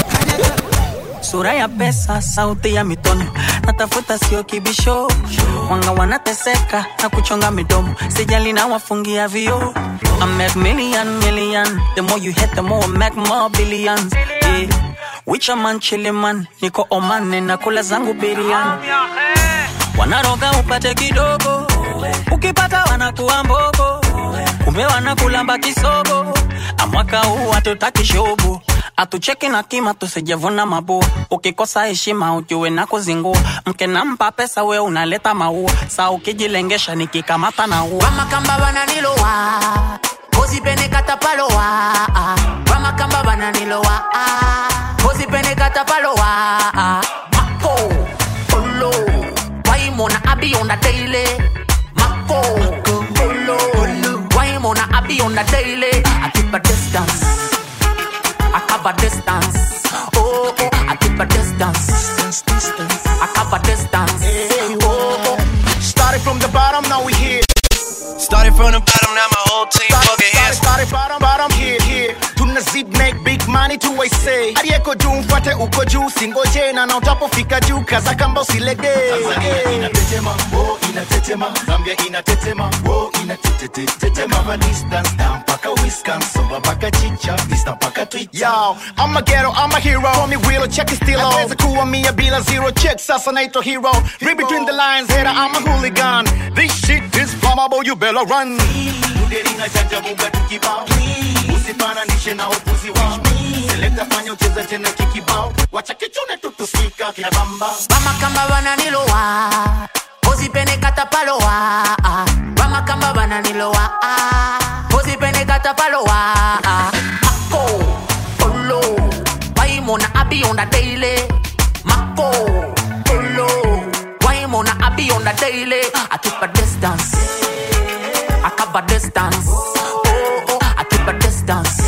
Sura ya pesa, sauti ya mitonyo, natafuta sio kibisho. Wanga wanateseka na kuchonga midomo, sijali na wafungia vio. I make million million, the more you hit the more I make more billions. Yeah. Wicha man chili man, niko Oman na kula zangu biriani. Wanaroga upate kidogo, ukipata wanakuwa mbogo, kumbe wanakulamba kisogo. Amwaka huu hatutaki shobo, atucheki na kima tusijevuna mabua. Ukikosa heshima ujue na kuzingua, mke nampa pesa we unaleta maua, saa ukijilengesha nikikamata na ua. Mama kamba bananilo wa Kosi pene kata palo wa Mama kamba bananilo wa Kosi pene kata palo wa Mako Polo Why mona abi on the daily Mako Polo Why mona abi on the daily I keep a distance I cover distance Oh oh I keep a distance I cover distance Oh oh Started from the bottom, now we here. Started from the bottom, now my whole team Started, fucking started, hands. started bottom, bottom, here, here. Tuna zip make big money to I say. Aliyeko juu mfuate uko juu, singoje na na utapofika juu, kaza kamba usilegee. Tanzania inatetema, wo inatetema, Zambia inatetema, wo Tete mama distance down paka Wisconsin Somba paka chicha Insta paka Twitter Yo, I'm a ghetto, I'm a hero Call me Willow, check it still Naweza kuwa mia bila zero check Sasa naitwa hero Read between the lines, hater, I'm a hooligan This shit is flammable, you better run Uderina chacha buga tukibao Usifananishe na upuzi wao Selekta fanya ucheze tena kikibao Wacha kichune tutusikika kina bamba Vama kamba bananilowa Ozipene katapalowa Vama kamba bananilowa Ozipene katapalowa Mako, Polo Waimona abi on the daily Mako, Polo Waimona abi on the daily I keep a distance I cover distance Oh, oh, I keep a distance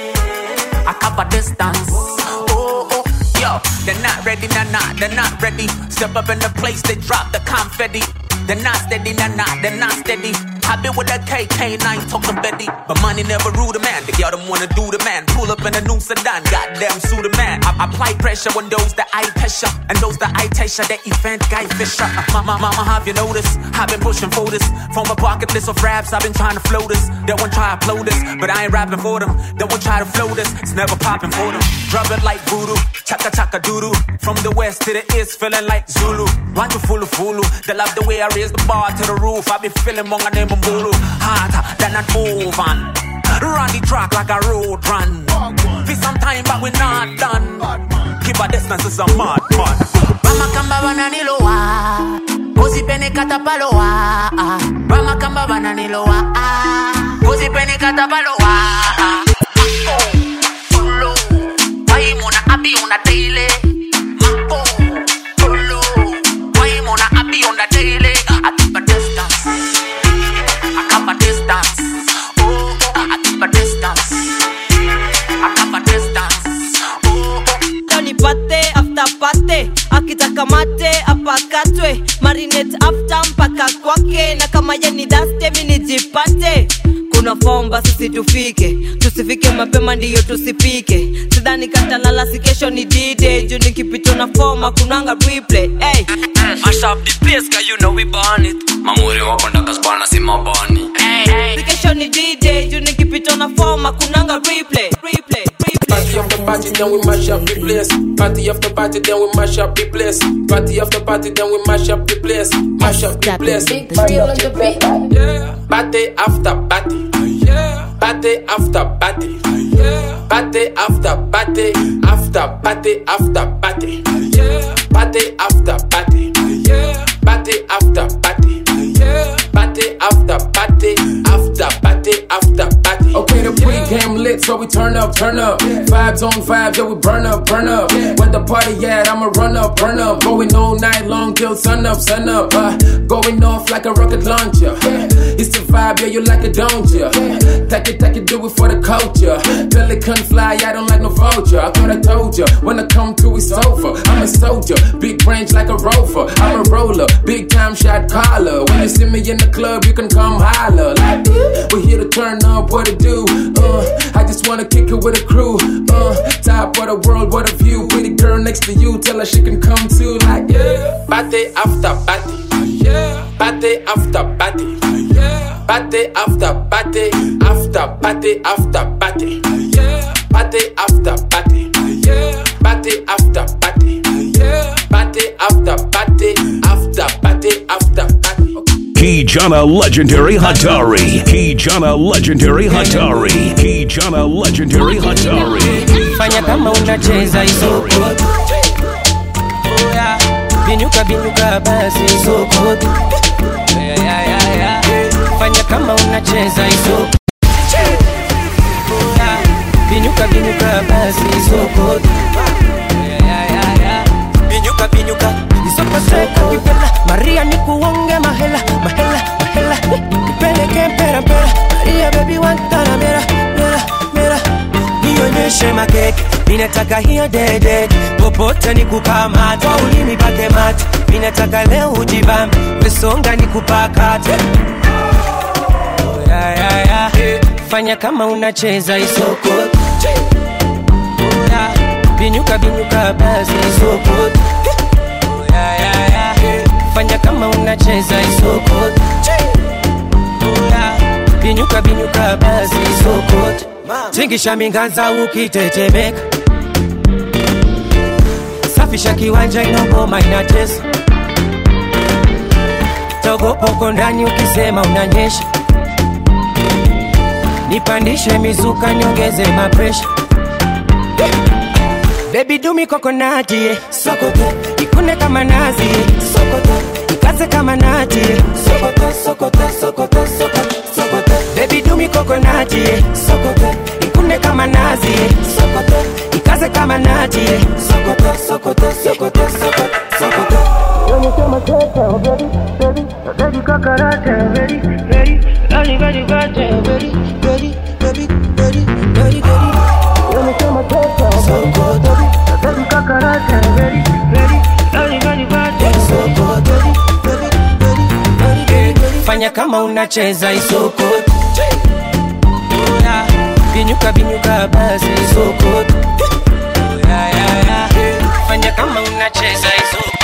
I cover distance Oh, oh, yo They're not ready, nah, nah, they're not ready Step up in the place, they drop the confetti They're not steady, nah, nah, they're not steady I been with that KK9 talking Betty But money never rule the man The girl them wanna do the man Pull up in a new sedan Goddamn sue the man I apply pressure on those that I pressure And those that I pressure That event guy Fisher uh, Mama, mama, have you noticed I've been pushing for this From a bucket list of raps I've been trying to flow this They won't try to upload this But I ain't rapping for them They won't try to flow this It's never popping for them Drop it like voodoo Chaka chaka doodoo From the west to the east Feeling like Zulu Want to fulu fulu They love the way I raise the bar to the roof I be feeling monga name Mbulu Harder than an oven Run the track like a road run For some time but we not done Keep a distance is a mad man Mama kamba bananilowa Uzipene katapalowa Mama kamba bananilowa Uzipene katapalowa Polo Waimona abi on the daily Mako Polo Waimona abi on the daily I keep a distance I keep a distance Oh, oh I keep a distance I keep a distance Leo nipate after pate akitaka mate apakatwe marinate after mpaka kwake na kama ye ni daste mi nijipate kuna fomba sisi tufike tusifike mapema ndiyo tusipike sidhani katalala si kesho ni dide juu nikipitwa na foma kunanga replay hey. Mash up the place, cause you know we burn it. Mamuri wako ndaka spana si mabani. Si kesho ni dide juu nikipitwa na foma kunanga replay replay Party after party, then we mash up the place. Party after party, then we mash up the place. Party after party, then we mash up the place. Mash up the place. Yeah. Party after party. Yeah. Party after party. Yeah. Party after party. After party after party. Yeah. Party after party. Yeah. Party after party. Yeah. Party after party. After party after party. Okay, the pregame lit, so we turn up, turn up. Vibes on vibes, yeah, we burn up, burn up. Where the party at, I'ma run up, burn up. Going all night long till sun up, sun up. Uh, going off like a rocket launcher. It's the vibe, yeah, you like it, don't ya? Take it, take it, do it for the culture. Pelican fly, I don't like no vulture. I thought I told ya, when I come through, it's over. I'm a soldier, big range like a rover. I'm a roller, big time shot caller. When you see me in the club, you can come holler. Like, we're here to turn up, what to do? Uh, I just wanna kick it with a crew. Uh, top of the world, what a view. Pretty girl next to you, tell her she can come too. Like, yeah. Party after party. Yeah. Party after party. Yeah. Party after party. After party after party. Yeah. Party after party. Yeah. Party after party. Yeah. Party after party. After party after party. Kijana Legendary Hatari. Kijana Legendary Hatari. Kijana Legendary Hatari. fanya kama unacheza isoko Oya, binyuka binyuka basi isoko Yeah, yeah, yeah, yeah. fanya kama unacheza isoko Oya, binyuka binyuka basi isoko Yeah, yeah, yeah, yeah. binyuka binyuka isoko seka kipela maria nikuonge mahela mahela mahela nipeleke mpera mpera maria baby wantana mera mera mera nionyeshe makeke ninataka hiyo dede popote nikukamata kwa ulimi pake mate ninataka leo ujibambe wesonga nikupakate Oh, yeah, yeah, yeah. fanya kama unacheza isoko Oh, yeah. binyuka binyuka basi isoko Oh, yeah, yeah, yeah. fanya kama unacheza isoko Oh, yeah. binyuka binyuka basi sokot tingisha minganza ukitetemeka safisha kiwanja inogoma inatesa togopoko ndani ukisema unanyesha nipandishe mizuka niongeze mapresha bebi dumi kokonati yeah. sokoto ikune kama nazi yeah. sokoto ikaze kama nati yeah. sokoto sokoto sokoto sokoto sokoto bebi dumi kokonati yeah. sokoto ikune kama nazi yeah. sokoto ikaze kama nati yeah. sokoto sokoto sokoto sokoto sokoto When you tell my tete, baby, baby, baby, kakarate, baby, baby, baby, baby, baby, baby, baby, baby, baby, baby. When you tell my tete, so good, baby, baby, kakarate, baby, baby, baby, baby, baby, so good, baby, baby, baby, baby, baby, baby. Fanya kama unacheza isoko Binyuka binyuka basi isoko Yeah, yeah, yeah. Fanya kama unacheza isoko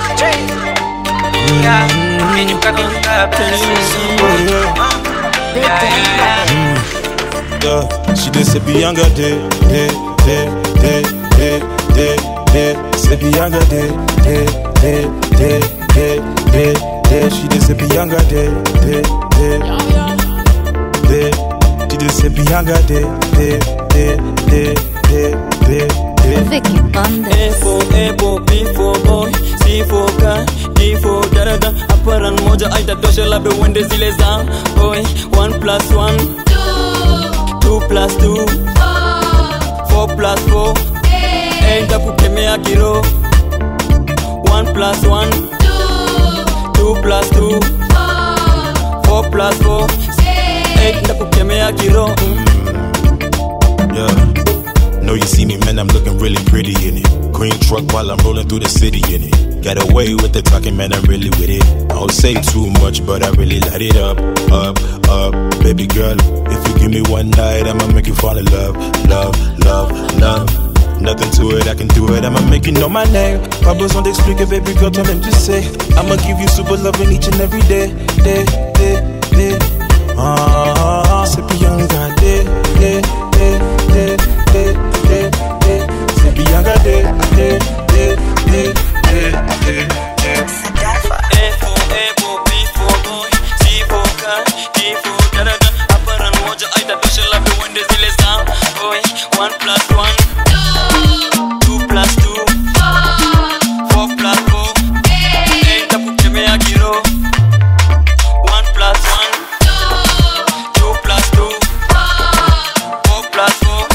Yeah, binyuka binyuka basi isoko Yeah, yeah, yeah. Yeah, she did say Bianca day, day, day, day, day, day, day. Say Bianca day, day, day, day, day, day, day. She did say Bianca day, day, day, day. She did say Bianca day, day, day, day, day, day, day. Vicky A for apple, B for boy, C for car, D for daraja. Aparan moja aitatosha labda uende zile za boy. One plus one, two plus two, four plus four. Eight kukemea kiro. One plus one, two plus two, four plus four. Eight kukemea kiro. Yeah. Know you see me, man, I'm looking really pretty in it. Green truck while I'm rolling through the city in it. Got away with the talking, man, I'm really with it. I don't say too much, but I really light it up, up, up. Baby girl, if you give me one night, I'ma make you fall in love, love, love, love. Nothing to it, I can do it, I'ma make you know my name. Pas besoin d'expliquer, baby girl, toi-même tu sais. I'ma give you super loving each and every day, day, day, day. Ah, c'est bien gardé, day, day, day, day, day, day. C'est bien gardé, day, day, day, day, day, day. A for apple, B for boy, C for car, D for daraja. Aparan moja aitatosha labda uende zile za boy. One plus one, two plus two, four plus four. Eight kukemea kiro. One plus one, two plus two, four plus four.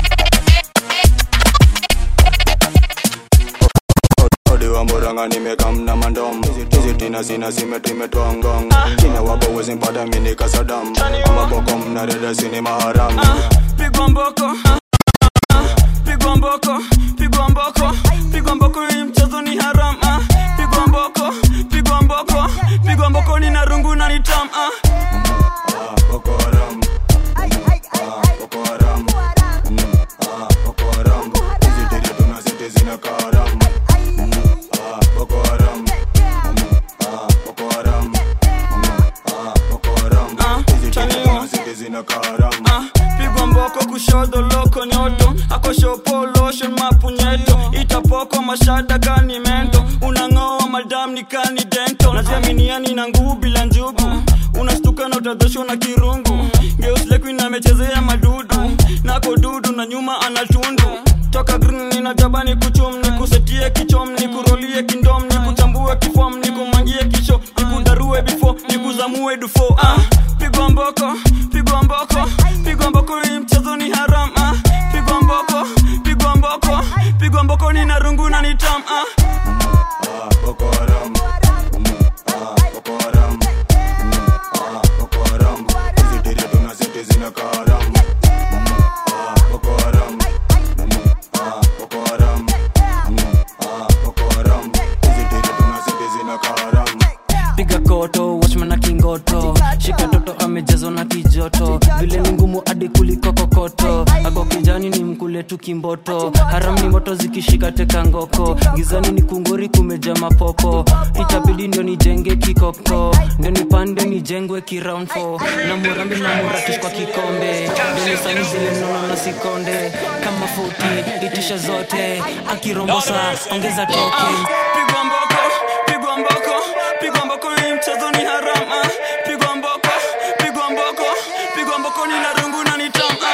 Odi wa mburanga nimekamna mandom hizi tina zina zimetimetoa ngong china wapo wezi mpata mini kasadam amaboko mnareda sini maharam pigwa mboko pigwa mboko pigwa mboko pigwa mboko hii mchezo ni haram ah. pigwa mboko pigwa mboko pigwa mboko ni narungu na ni tam ah. Ah, pigwa mboko kushodo loko nyoto akoshopo lotion mapunyeto itapoko mashada kani mento unang'oa madam ni kani dento naziaminiani na nguu bila njugu unastuka na utadhoshwa na kirungu geuslekuin amechezea madudu nako dudu na nyuma anatundu toka green ninajabani kuchum ni kusetie kichom ni kurolie kindom ni kuchambue kifom ni kumangie kisho ni kudarue bifo ni kuzamue dufo ah, pigwa mboko pigwa mboko pigwa mboko hii mchezo ni haram ah, pigwa mboko pigwa mboko pigwa mboko ni narungu na ni tam ah. piga koto watchman na kingoto shika toto amejazwa na kijoto vile ni ngumu hadi kuliko kokoto ako kijani ni mkule tu kimboto haram ni moto zikishika teka ngoko gizani ni kunguri kumeja mapopo itabidi ndio nijenge kikoko ndio nipande nijengwe kiround fo na murambi na muratish kwa kikombe ndio nisani zile mnono na sikonde kama futi itisha zote akirombosa ongeza token pigwa mboko pigwa mboko pigwa mboko ni mchezo ni harama pigwa mboko pigwa mboko pigwa mboko ni narungu na nitama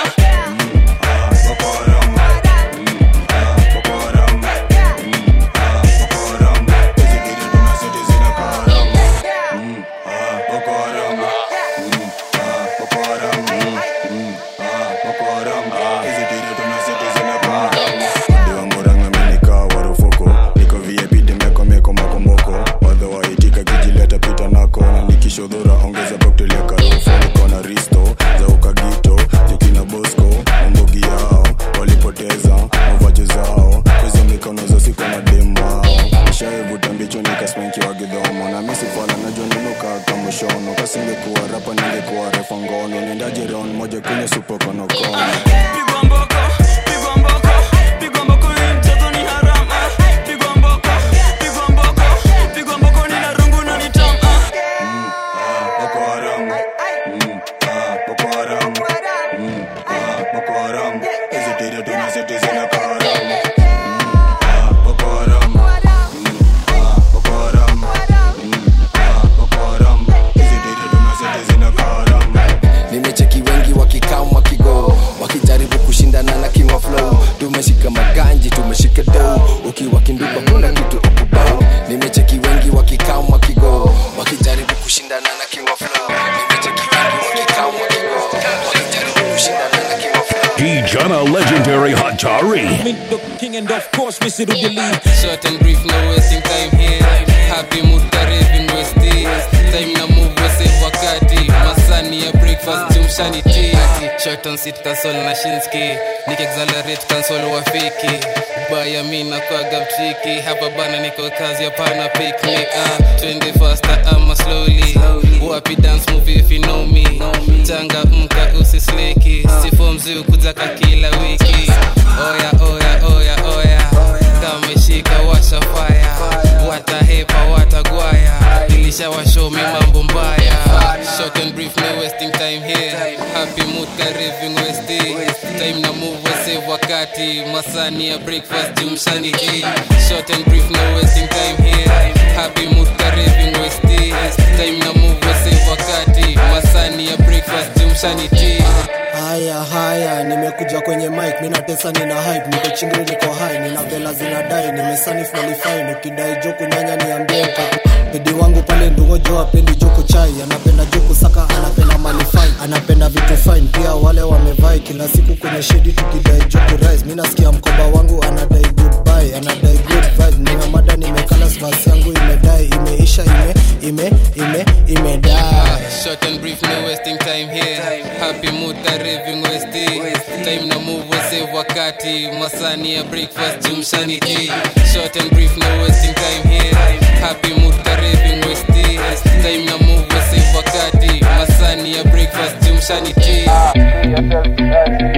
kishodhura ongeza koktelia karofo niko na risto za ukagito jukina bosco mambogi yao walipoteza mavajo zao kwezo mikono zosiko na dembao nishaevuta mbicho nikaspenki wa gidhomo na misifala najua ninuka kamushono kasingekuwa rapa ningekuwa refa ngono niendaje ron moja kwenye supokonokono pigwa mboko pigwa mboko pigwa mboko ni mchezo ni harama pigwa mboko pigwa mboko pigwa mboko ni narungu na nitama nimecheki wengi wakikaa wakigo wakijaribu kushindana na king of flow tumeshika maganji tumeshika do ukiwa kinduka kuna kitu ukubao nimecheki wengi wakikaa wakigo wakijaribu kushindana na king of flow nimecheki wengi wakikaa wakigo wakijaribu kushindana na king of flow Dijana Legendary Hatari. king and of course Mr. Rudili Short and brief, no wasting time here. Happy mood karibin westi. Time na move wese wakati. Masani ya breakfast jumshani tea. Short on sit console na shinski. Nik accelerate console wa fiki. Baya mi na kwa gab tricky. Hapa bana niko kazi hapana picnic. Ah, twende faster ama slowly. Wapi dance move if you know me. Changa mka usisleki. Sifo mzi ukuzaka kila wiki. Oya oya oya oya. Kameshika washa fire. Watahepa watagwaya. Ilishawashomi mambo mbaya. Short and brief no wasting time here. Happy mood kariving westi. Time na move save wakati. Masani ya breakfast jumshani hii. Short and brief no wasting time here. Happy mood kariving westi. Time na move save wakati. Masani ya breakfast jumshani tea. haya haya nimekuja kwenye mic mina tesa nina hype niko chingri niko high nina vela zinadai nimesanif nalifine ukidai joku nyanya niambie ukaku bedi wangu pale ndungo jo apendi joku chai anapenda joku saka anapenda malifine anapenda vitu fine pia wale wamevai kila siku kwenye shedi tukidai joku rise mi nasikia mkoba wangu anadai goodbye anadai good vibes nina mada nimekala svasi yangu imedai imeisha ime ime ime imedai Short and brief, no wasting time here. Happy mood kariving westi. Time na move save wakati. Masani ya breakfast jumshani tea. Short and brief, no wasting time here. Happy mood kariving westi. Time na move save wakati. Masani ya breakfast jumshani tea.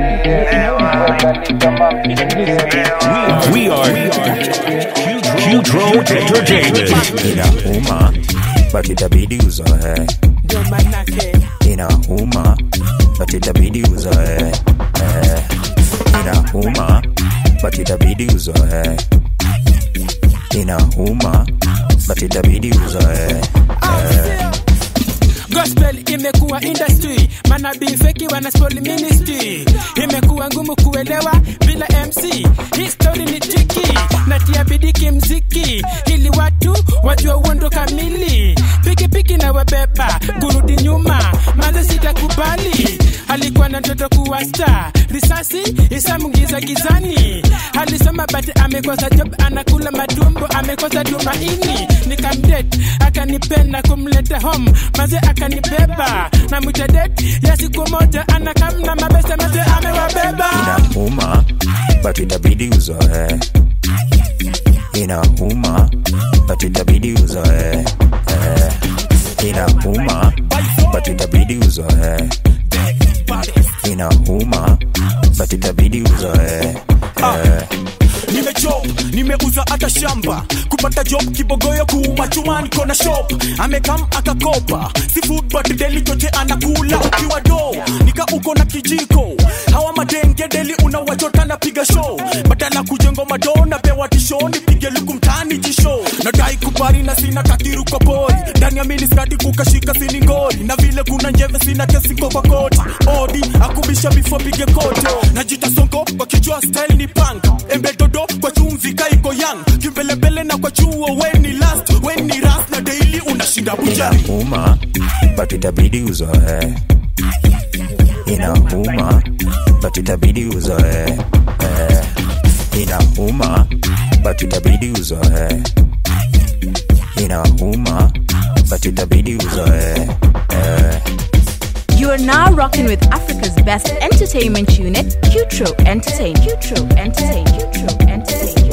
We are Qdro Entertainment. inauma but itabidi uzoe inauma but itabidi uzoe Eh, inauma but itabidi uzoe inauma but itabidi uzoe Eh, gospel imekuwa industry manabii feki wanaspoli ministry imekuwa ngumu kuelewa bila mc history ni tiki natia bidiki mziki ili watu wajua uondo kamili pikipiki na wabeba kurudi nyuma maze sitakubali alikuwa na ndoto kuwa star risasi isamungiza gizani alisoma but amekosa job anakula matumbo amekosa tumaini nikamdet akanipenda kumleta home maze akanibeba na mwitadet ya siku moja anakamna mabese maze amewabeba inauma but itabidi uzoe inauma but itabidi uzoe Eh, inauma but itabidi uzoe inauma but itabidi uzoe nimeuza hata shamba kupata job kibogoyo kuuma chuma niko na shop amekam akakopa si food but deli chote anakula ukiwa do nika uko na kijiko hawa madenge deli unawachota na piga show badala kujengo madona pewa tisho nipige luku mtani jisho nadai kubari na sina kakiru kwa pori ndani ya miniskati kukashika siningori na vile kuna njeve sina kesi kwa koti odi akubisha bifo pige kote najita sonko kwa kijua style ni punk embe dodo kwa chumvi kaiko yang kimbelembele na kwa chuo weni last weni ras na daily unashinda bujari inauma but itabidi uzoe inauma but itabidi uzoe eh. inauma but itabidi uzoe inauma but itabidi uzoe eh. You are now rocking with Africa's best entertainment unit, Qtro Entertain. Qtro Entertain. Qtro Entertain.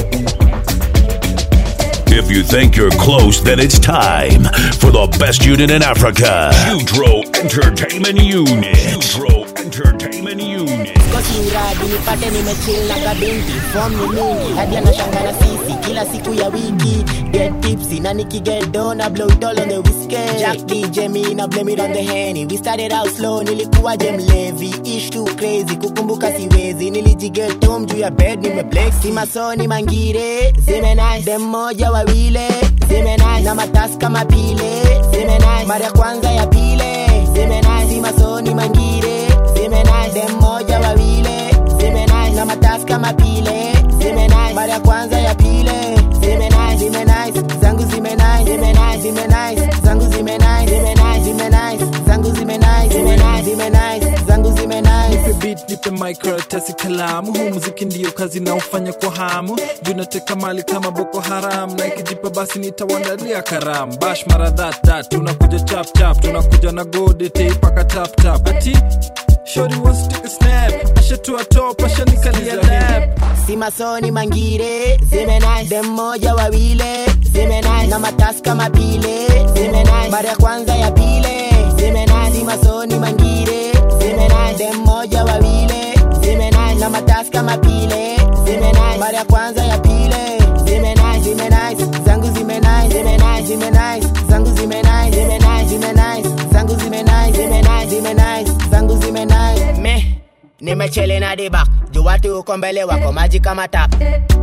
If you think you're close, then it's time for the best unit in Africa. Jutro Entertainment Unit. Jutro Entertainment Unit. kosi uradi nipate nimechill na kabinti fom ni mingi hadi anashanga na sisi kila siku ya wiki get tipsy na nikigedo na blow it all on the whiskey Jack DJ me na blame it on the henny we started out slow nilikuwa je mlevi ish too crazy kukumbuka siwezi nilijigetom juu ya bed nimeblex si masoni mangire zime nice dem moja wawile zime nice na matasi kama pile zime nice mara ya kwanza ya pile zime nice si masoni mangire zime nice dem moja wawile zime nice na matasi kama pile zime nice mara ya kwanza ya pile zime nice zime nice zangu zime nice zime nice zime nice zangu zime nice zime nice zime nice zangu zime nice zime nice zime nice zangu zime nice nipe beat nipe microtesi kalamu huu muziki ndiyo kazi naofanya kwa hamu juu nateka mali kama boko haram na ikijipa basi nitawandalia karam bash mara thatthat tunakuja chap chap tunakuja na godete ipaka tap tap ati shori wants to take a snap ashatua top ashanikalia lap si masoni mangire zime nice dem moja wawile zime nice na matasi kama pile zime nice mara ya kwanza ya pile zime nice si masoni mangire zime nice dem moja wawile zime nice na matasi kama pile zime nice mara ya kwanza ya pile zime nice zime nice zangu zime nice zime nice zime nice zangu zime nice zime nice zime nice zangu zime nice zime nice zime nice zangu zime nice me nimechele na dibak juu watu uko mbele wako maji kama tap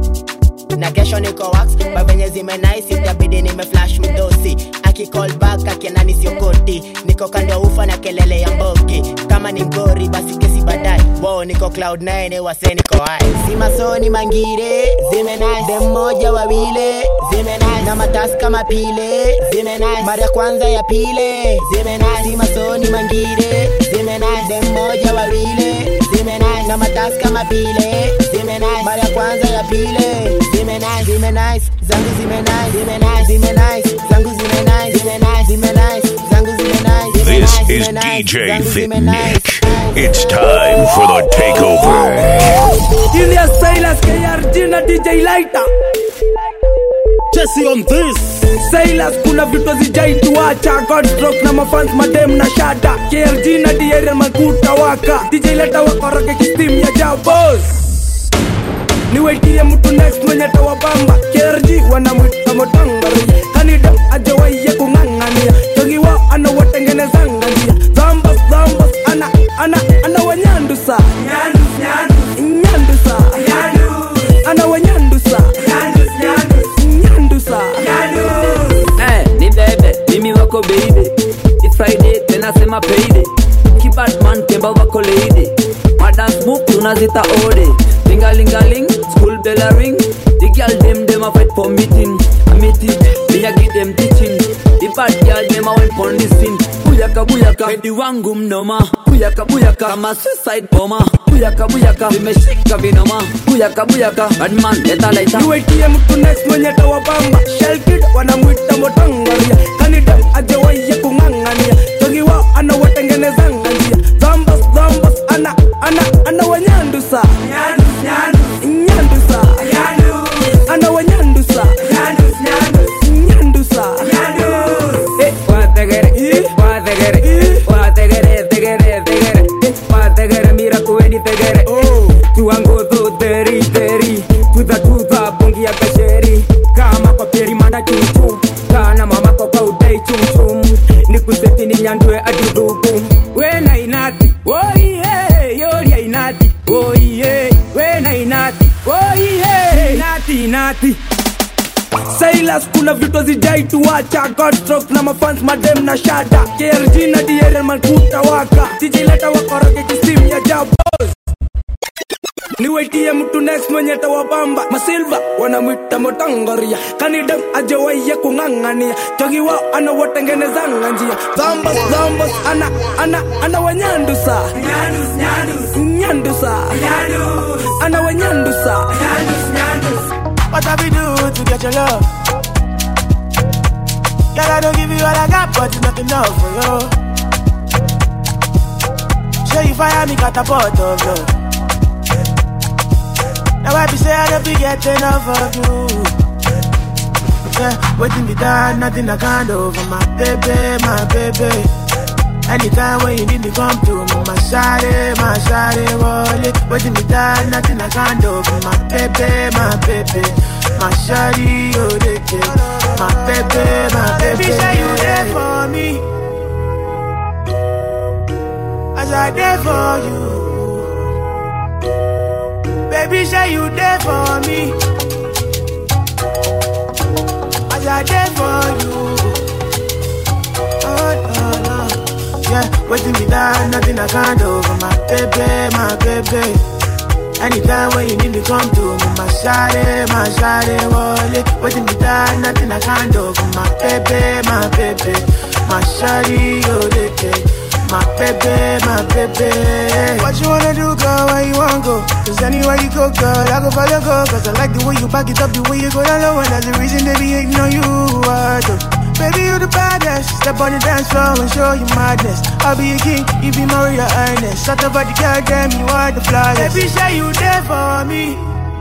na kesho niko wax kwa venye zime nice itabidi nime flash mdosi akicall back akienda nisiokoti niko kando ya ufa na kelele ya mbogi kama ni ngori basi kesi baadaye wo niko cloud 9 wase niko high si masoni mangire zime nice dem moja wawile zime nice na matasi kama pile zime nice mara ya kwanza ya pile zime nice si masoni mangire zime nice dem moja wawile zime nice na matasi kama pile zime nice mara ya kwanza ya pile zime nice zime nice zangu zime nice zime nice zime nice zangu zime nice zime nice zime nice zangu zime nice zime This nice, is zime nice, DJ zangu Thick zime nice. Nick. It's time for the takeover. Julius Silas, KRG na DJ Lighter. Jesse on this. Silas kuna vitu zijaituacha Godstrok na mafans madem na shada KRG na diere makuta waka DJ Lighter wakoroge kistim ya jao boss niwetie mtu next mwenye tawabamba KRG wanamwita motangari kanida ajawaiye kung'ang'ania jogi wao anawatengenezanga njia zambas zambas ana ana ana wanyandusa nyandusa ana wanyandusa nyandusa Eh, ni bebe mimi wako baby It's Friday tena sema payday Kibadman kemba wako lady Madance book tunazita ode Lingalingaling school bell a ring The girl them them a fight for meeting I meet it me a give them teaching The bad girl them a went for listen Buyaka buyaka Pedi wangu mnoma Buyaka buyaka Kama suicide bomber Buyaka buyaka Vimeshika vinoma Buyaka buyaka Badman leta leta niwetie mtu next mwenye tawabamba shelkid wanamwita motangaria kanida ajawaiye kung'ang'ania jogi wao anawatengenezanga njia zambas zambas ana ana ana wanyandusa nyandusa ana wanyandusa nyandusa Eh, wategere, wategere, wategere, tegere, tegere, eh, wategere, mira kuweni tegere, tuango do deri deri, tuza tuza bongi ya kashe, nyandwe atithuku wena inati oihe yoria inati oihe wena inati oihe inati inati Silas kuna vitu zijaituacha Godstrokes na mafans madem na shada KRG na DRL malkuta waka sijileta wakoroge kisimu ya jabos niwetie mtu next mwenye tawabamba masilva wanamwita motangoria kanidem ajewaiye kung'ang'ania chogi wao anawatengenezanga njia dhambos dhambos ana ana ana wanyandusa nyandusa ana wanyandusa What have we do to get your love? Girl, I don't give you all I got, but it's not enough for you. Show you fire me catapult of love. Now I be say I don't be get enough of you. Yeah, waiting be done, nothing I can't do for my baby, my baby. Anytime when you need me, come to me, my shawty, my shawty, wallet. Waiting me done, nothing I can't do for my baby, my baby. My shawty, oh, they care. My baby, my baby. Baby, say you there for me. As I there for you. Baby, say you there for me. As I there for you. Oh, no, no. Yeah, waiting me down, nothing I can't do for my baby, my baby. Anytime when you need me, come to me, my shawty, my shawty, wallet. Waiting me down, nothing I can't do for my baby, my baby. My shawty, oh, they care. My baby, my baby. What you wanna do, girl? Where you wanna go? Cause anywhere you go, girl, I go follow, go. Cause I like the way you back it up, the way you go down low. And that's the reason they be hating on you. I do. Baby, you the baddest. Step on the dance floor and show you madness. I'll be a king, you be Maria Ernest. Shut up, the girl, damn, you are the flyest. Baby, say you there for me.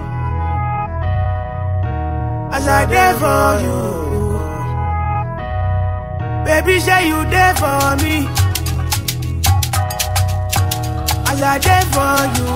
As I there for you. Baby, say you there for me. As I there for you.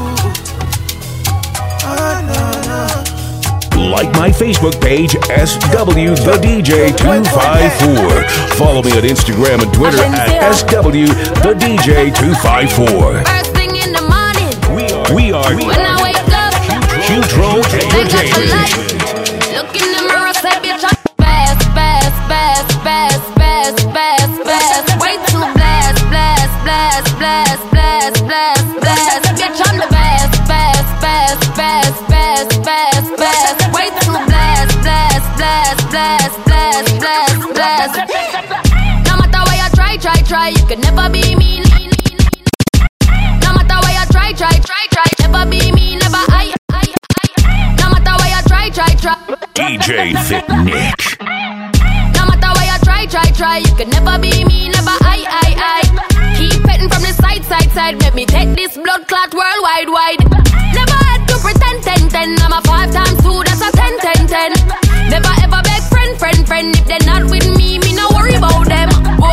Oh, no, no. Like my Facebook page, SW the DJ 254. Follow me on Instagram and Twitter at SW the DJ 254. First thing in the morning, We are when I wake up, Jutro thank God for Entertainment. life. Look in the mirror, say, bitch, I'm fast, fast, fast, fast, fast, fast, fast. Way too blast, blast, blast, blast, blast, blast, blast. Bitch, I'm the best, fast, fast, fast, fast, fast, fast. Way too blast, blast, blast, blast, blast, blast, blast. No matter what you try, try, try, you can never be me. No matter what you try, try, try, try, never be me, never I, I, I. No matter what you try, try, try. DJ Thick Nick. No matter what you try, try, try, you can never be me, never I, I, I. Keep petting from the side, side, side, make me take this blood clot worldwide, wide. Never had to pretend, ten, ten. I'm a five times two, that's a ten, ten, ten. Never ever beg friend, friend, friend. If they're not with me, me no worry about them.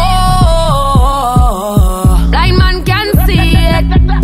Whoa, blind man can see it.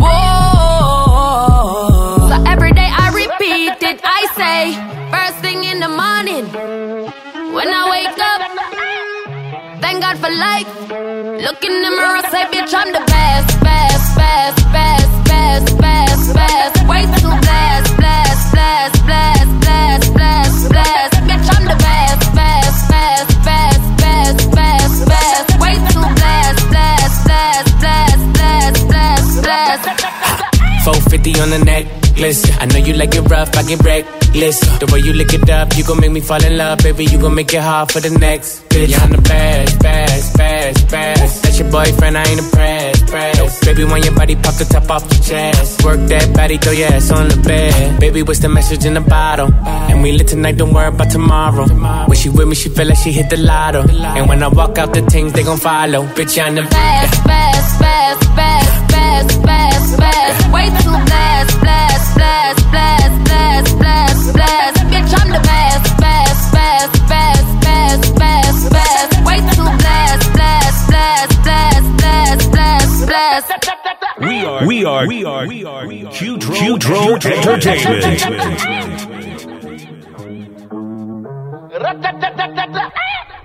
Whoa, so every day I repeat it. I say, first thing in the morning, when I wake up. Thank God for life. Look in the mirror, say, bitch, I'm the best, best, best, best, best, best, best. Way too blast, blast, blast, blast, blast, blast, blast. Bitch, I'm the best, best, best, best, best, best, best. Way too blast, blast, blast, blast, blast, blast, blast. 450 on the necklace. I know you like it rough, I get reckless. The way you lick it up, you gon' make me fall in love, baby. You gon' make it hard for the next bitch. Yeah, I'm the best, best, best, best. That's your boyfriend, I ain't impressed, pressed. Baby, when your body pop the top off your chest. Work that body, throw your ass on the bed. Baby, what's the message in the bottle? And we lit tonight, don't worry about tomorrow. When she with me, she feel like she hit the lotto. And when I walk out, the things they gon' follow. Bitch, I'm the Fast, fast, fast, fast, fast, fast, fast. Way too blast, blast, blast, blast, blast, blast, blast. Bitch, I'm the best, fast, fast, fast, fast, fast, fast. Way too blast, blast, blast, blast, blast, blast, blast. We are, we are, we are, we are, Jutro Entertainment.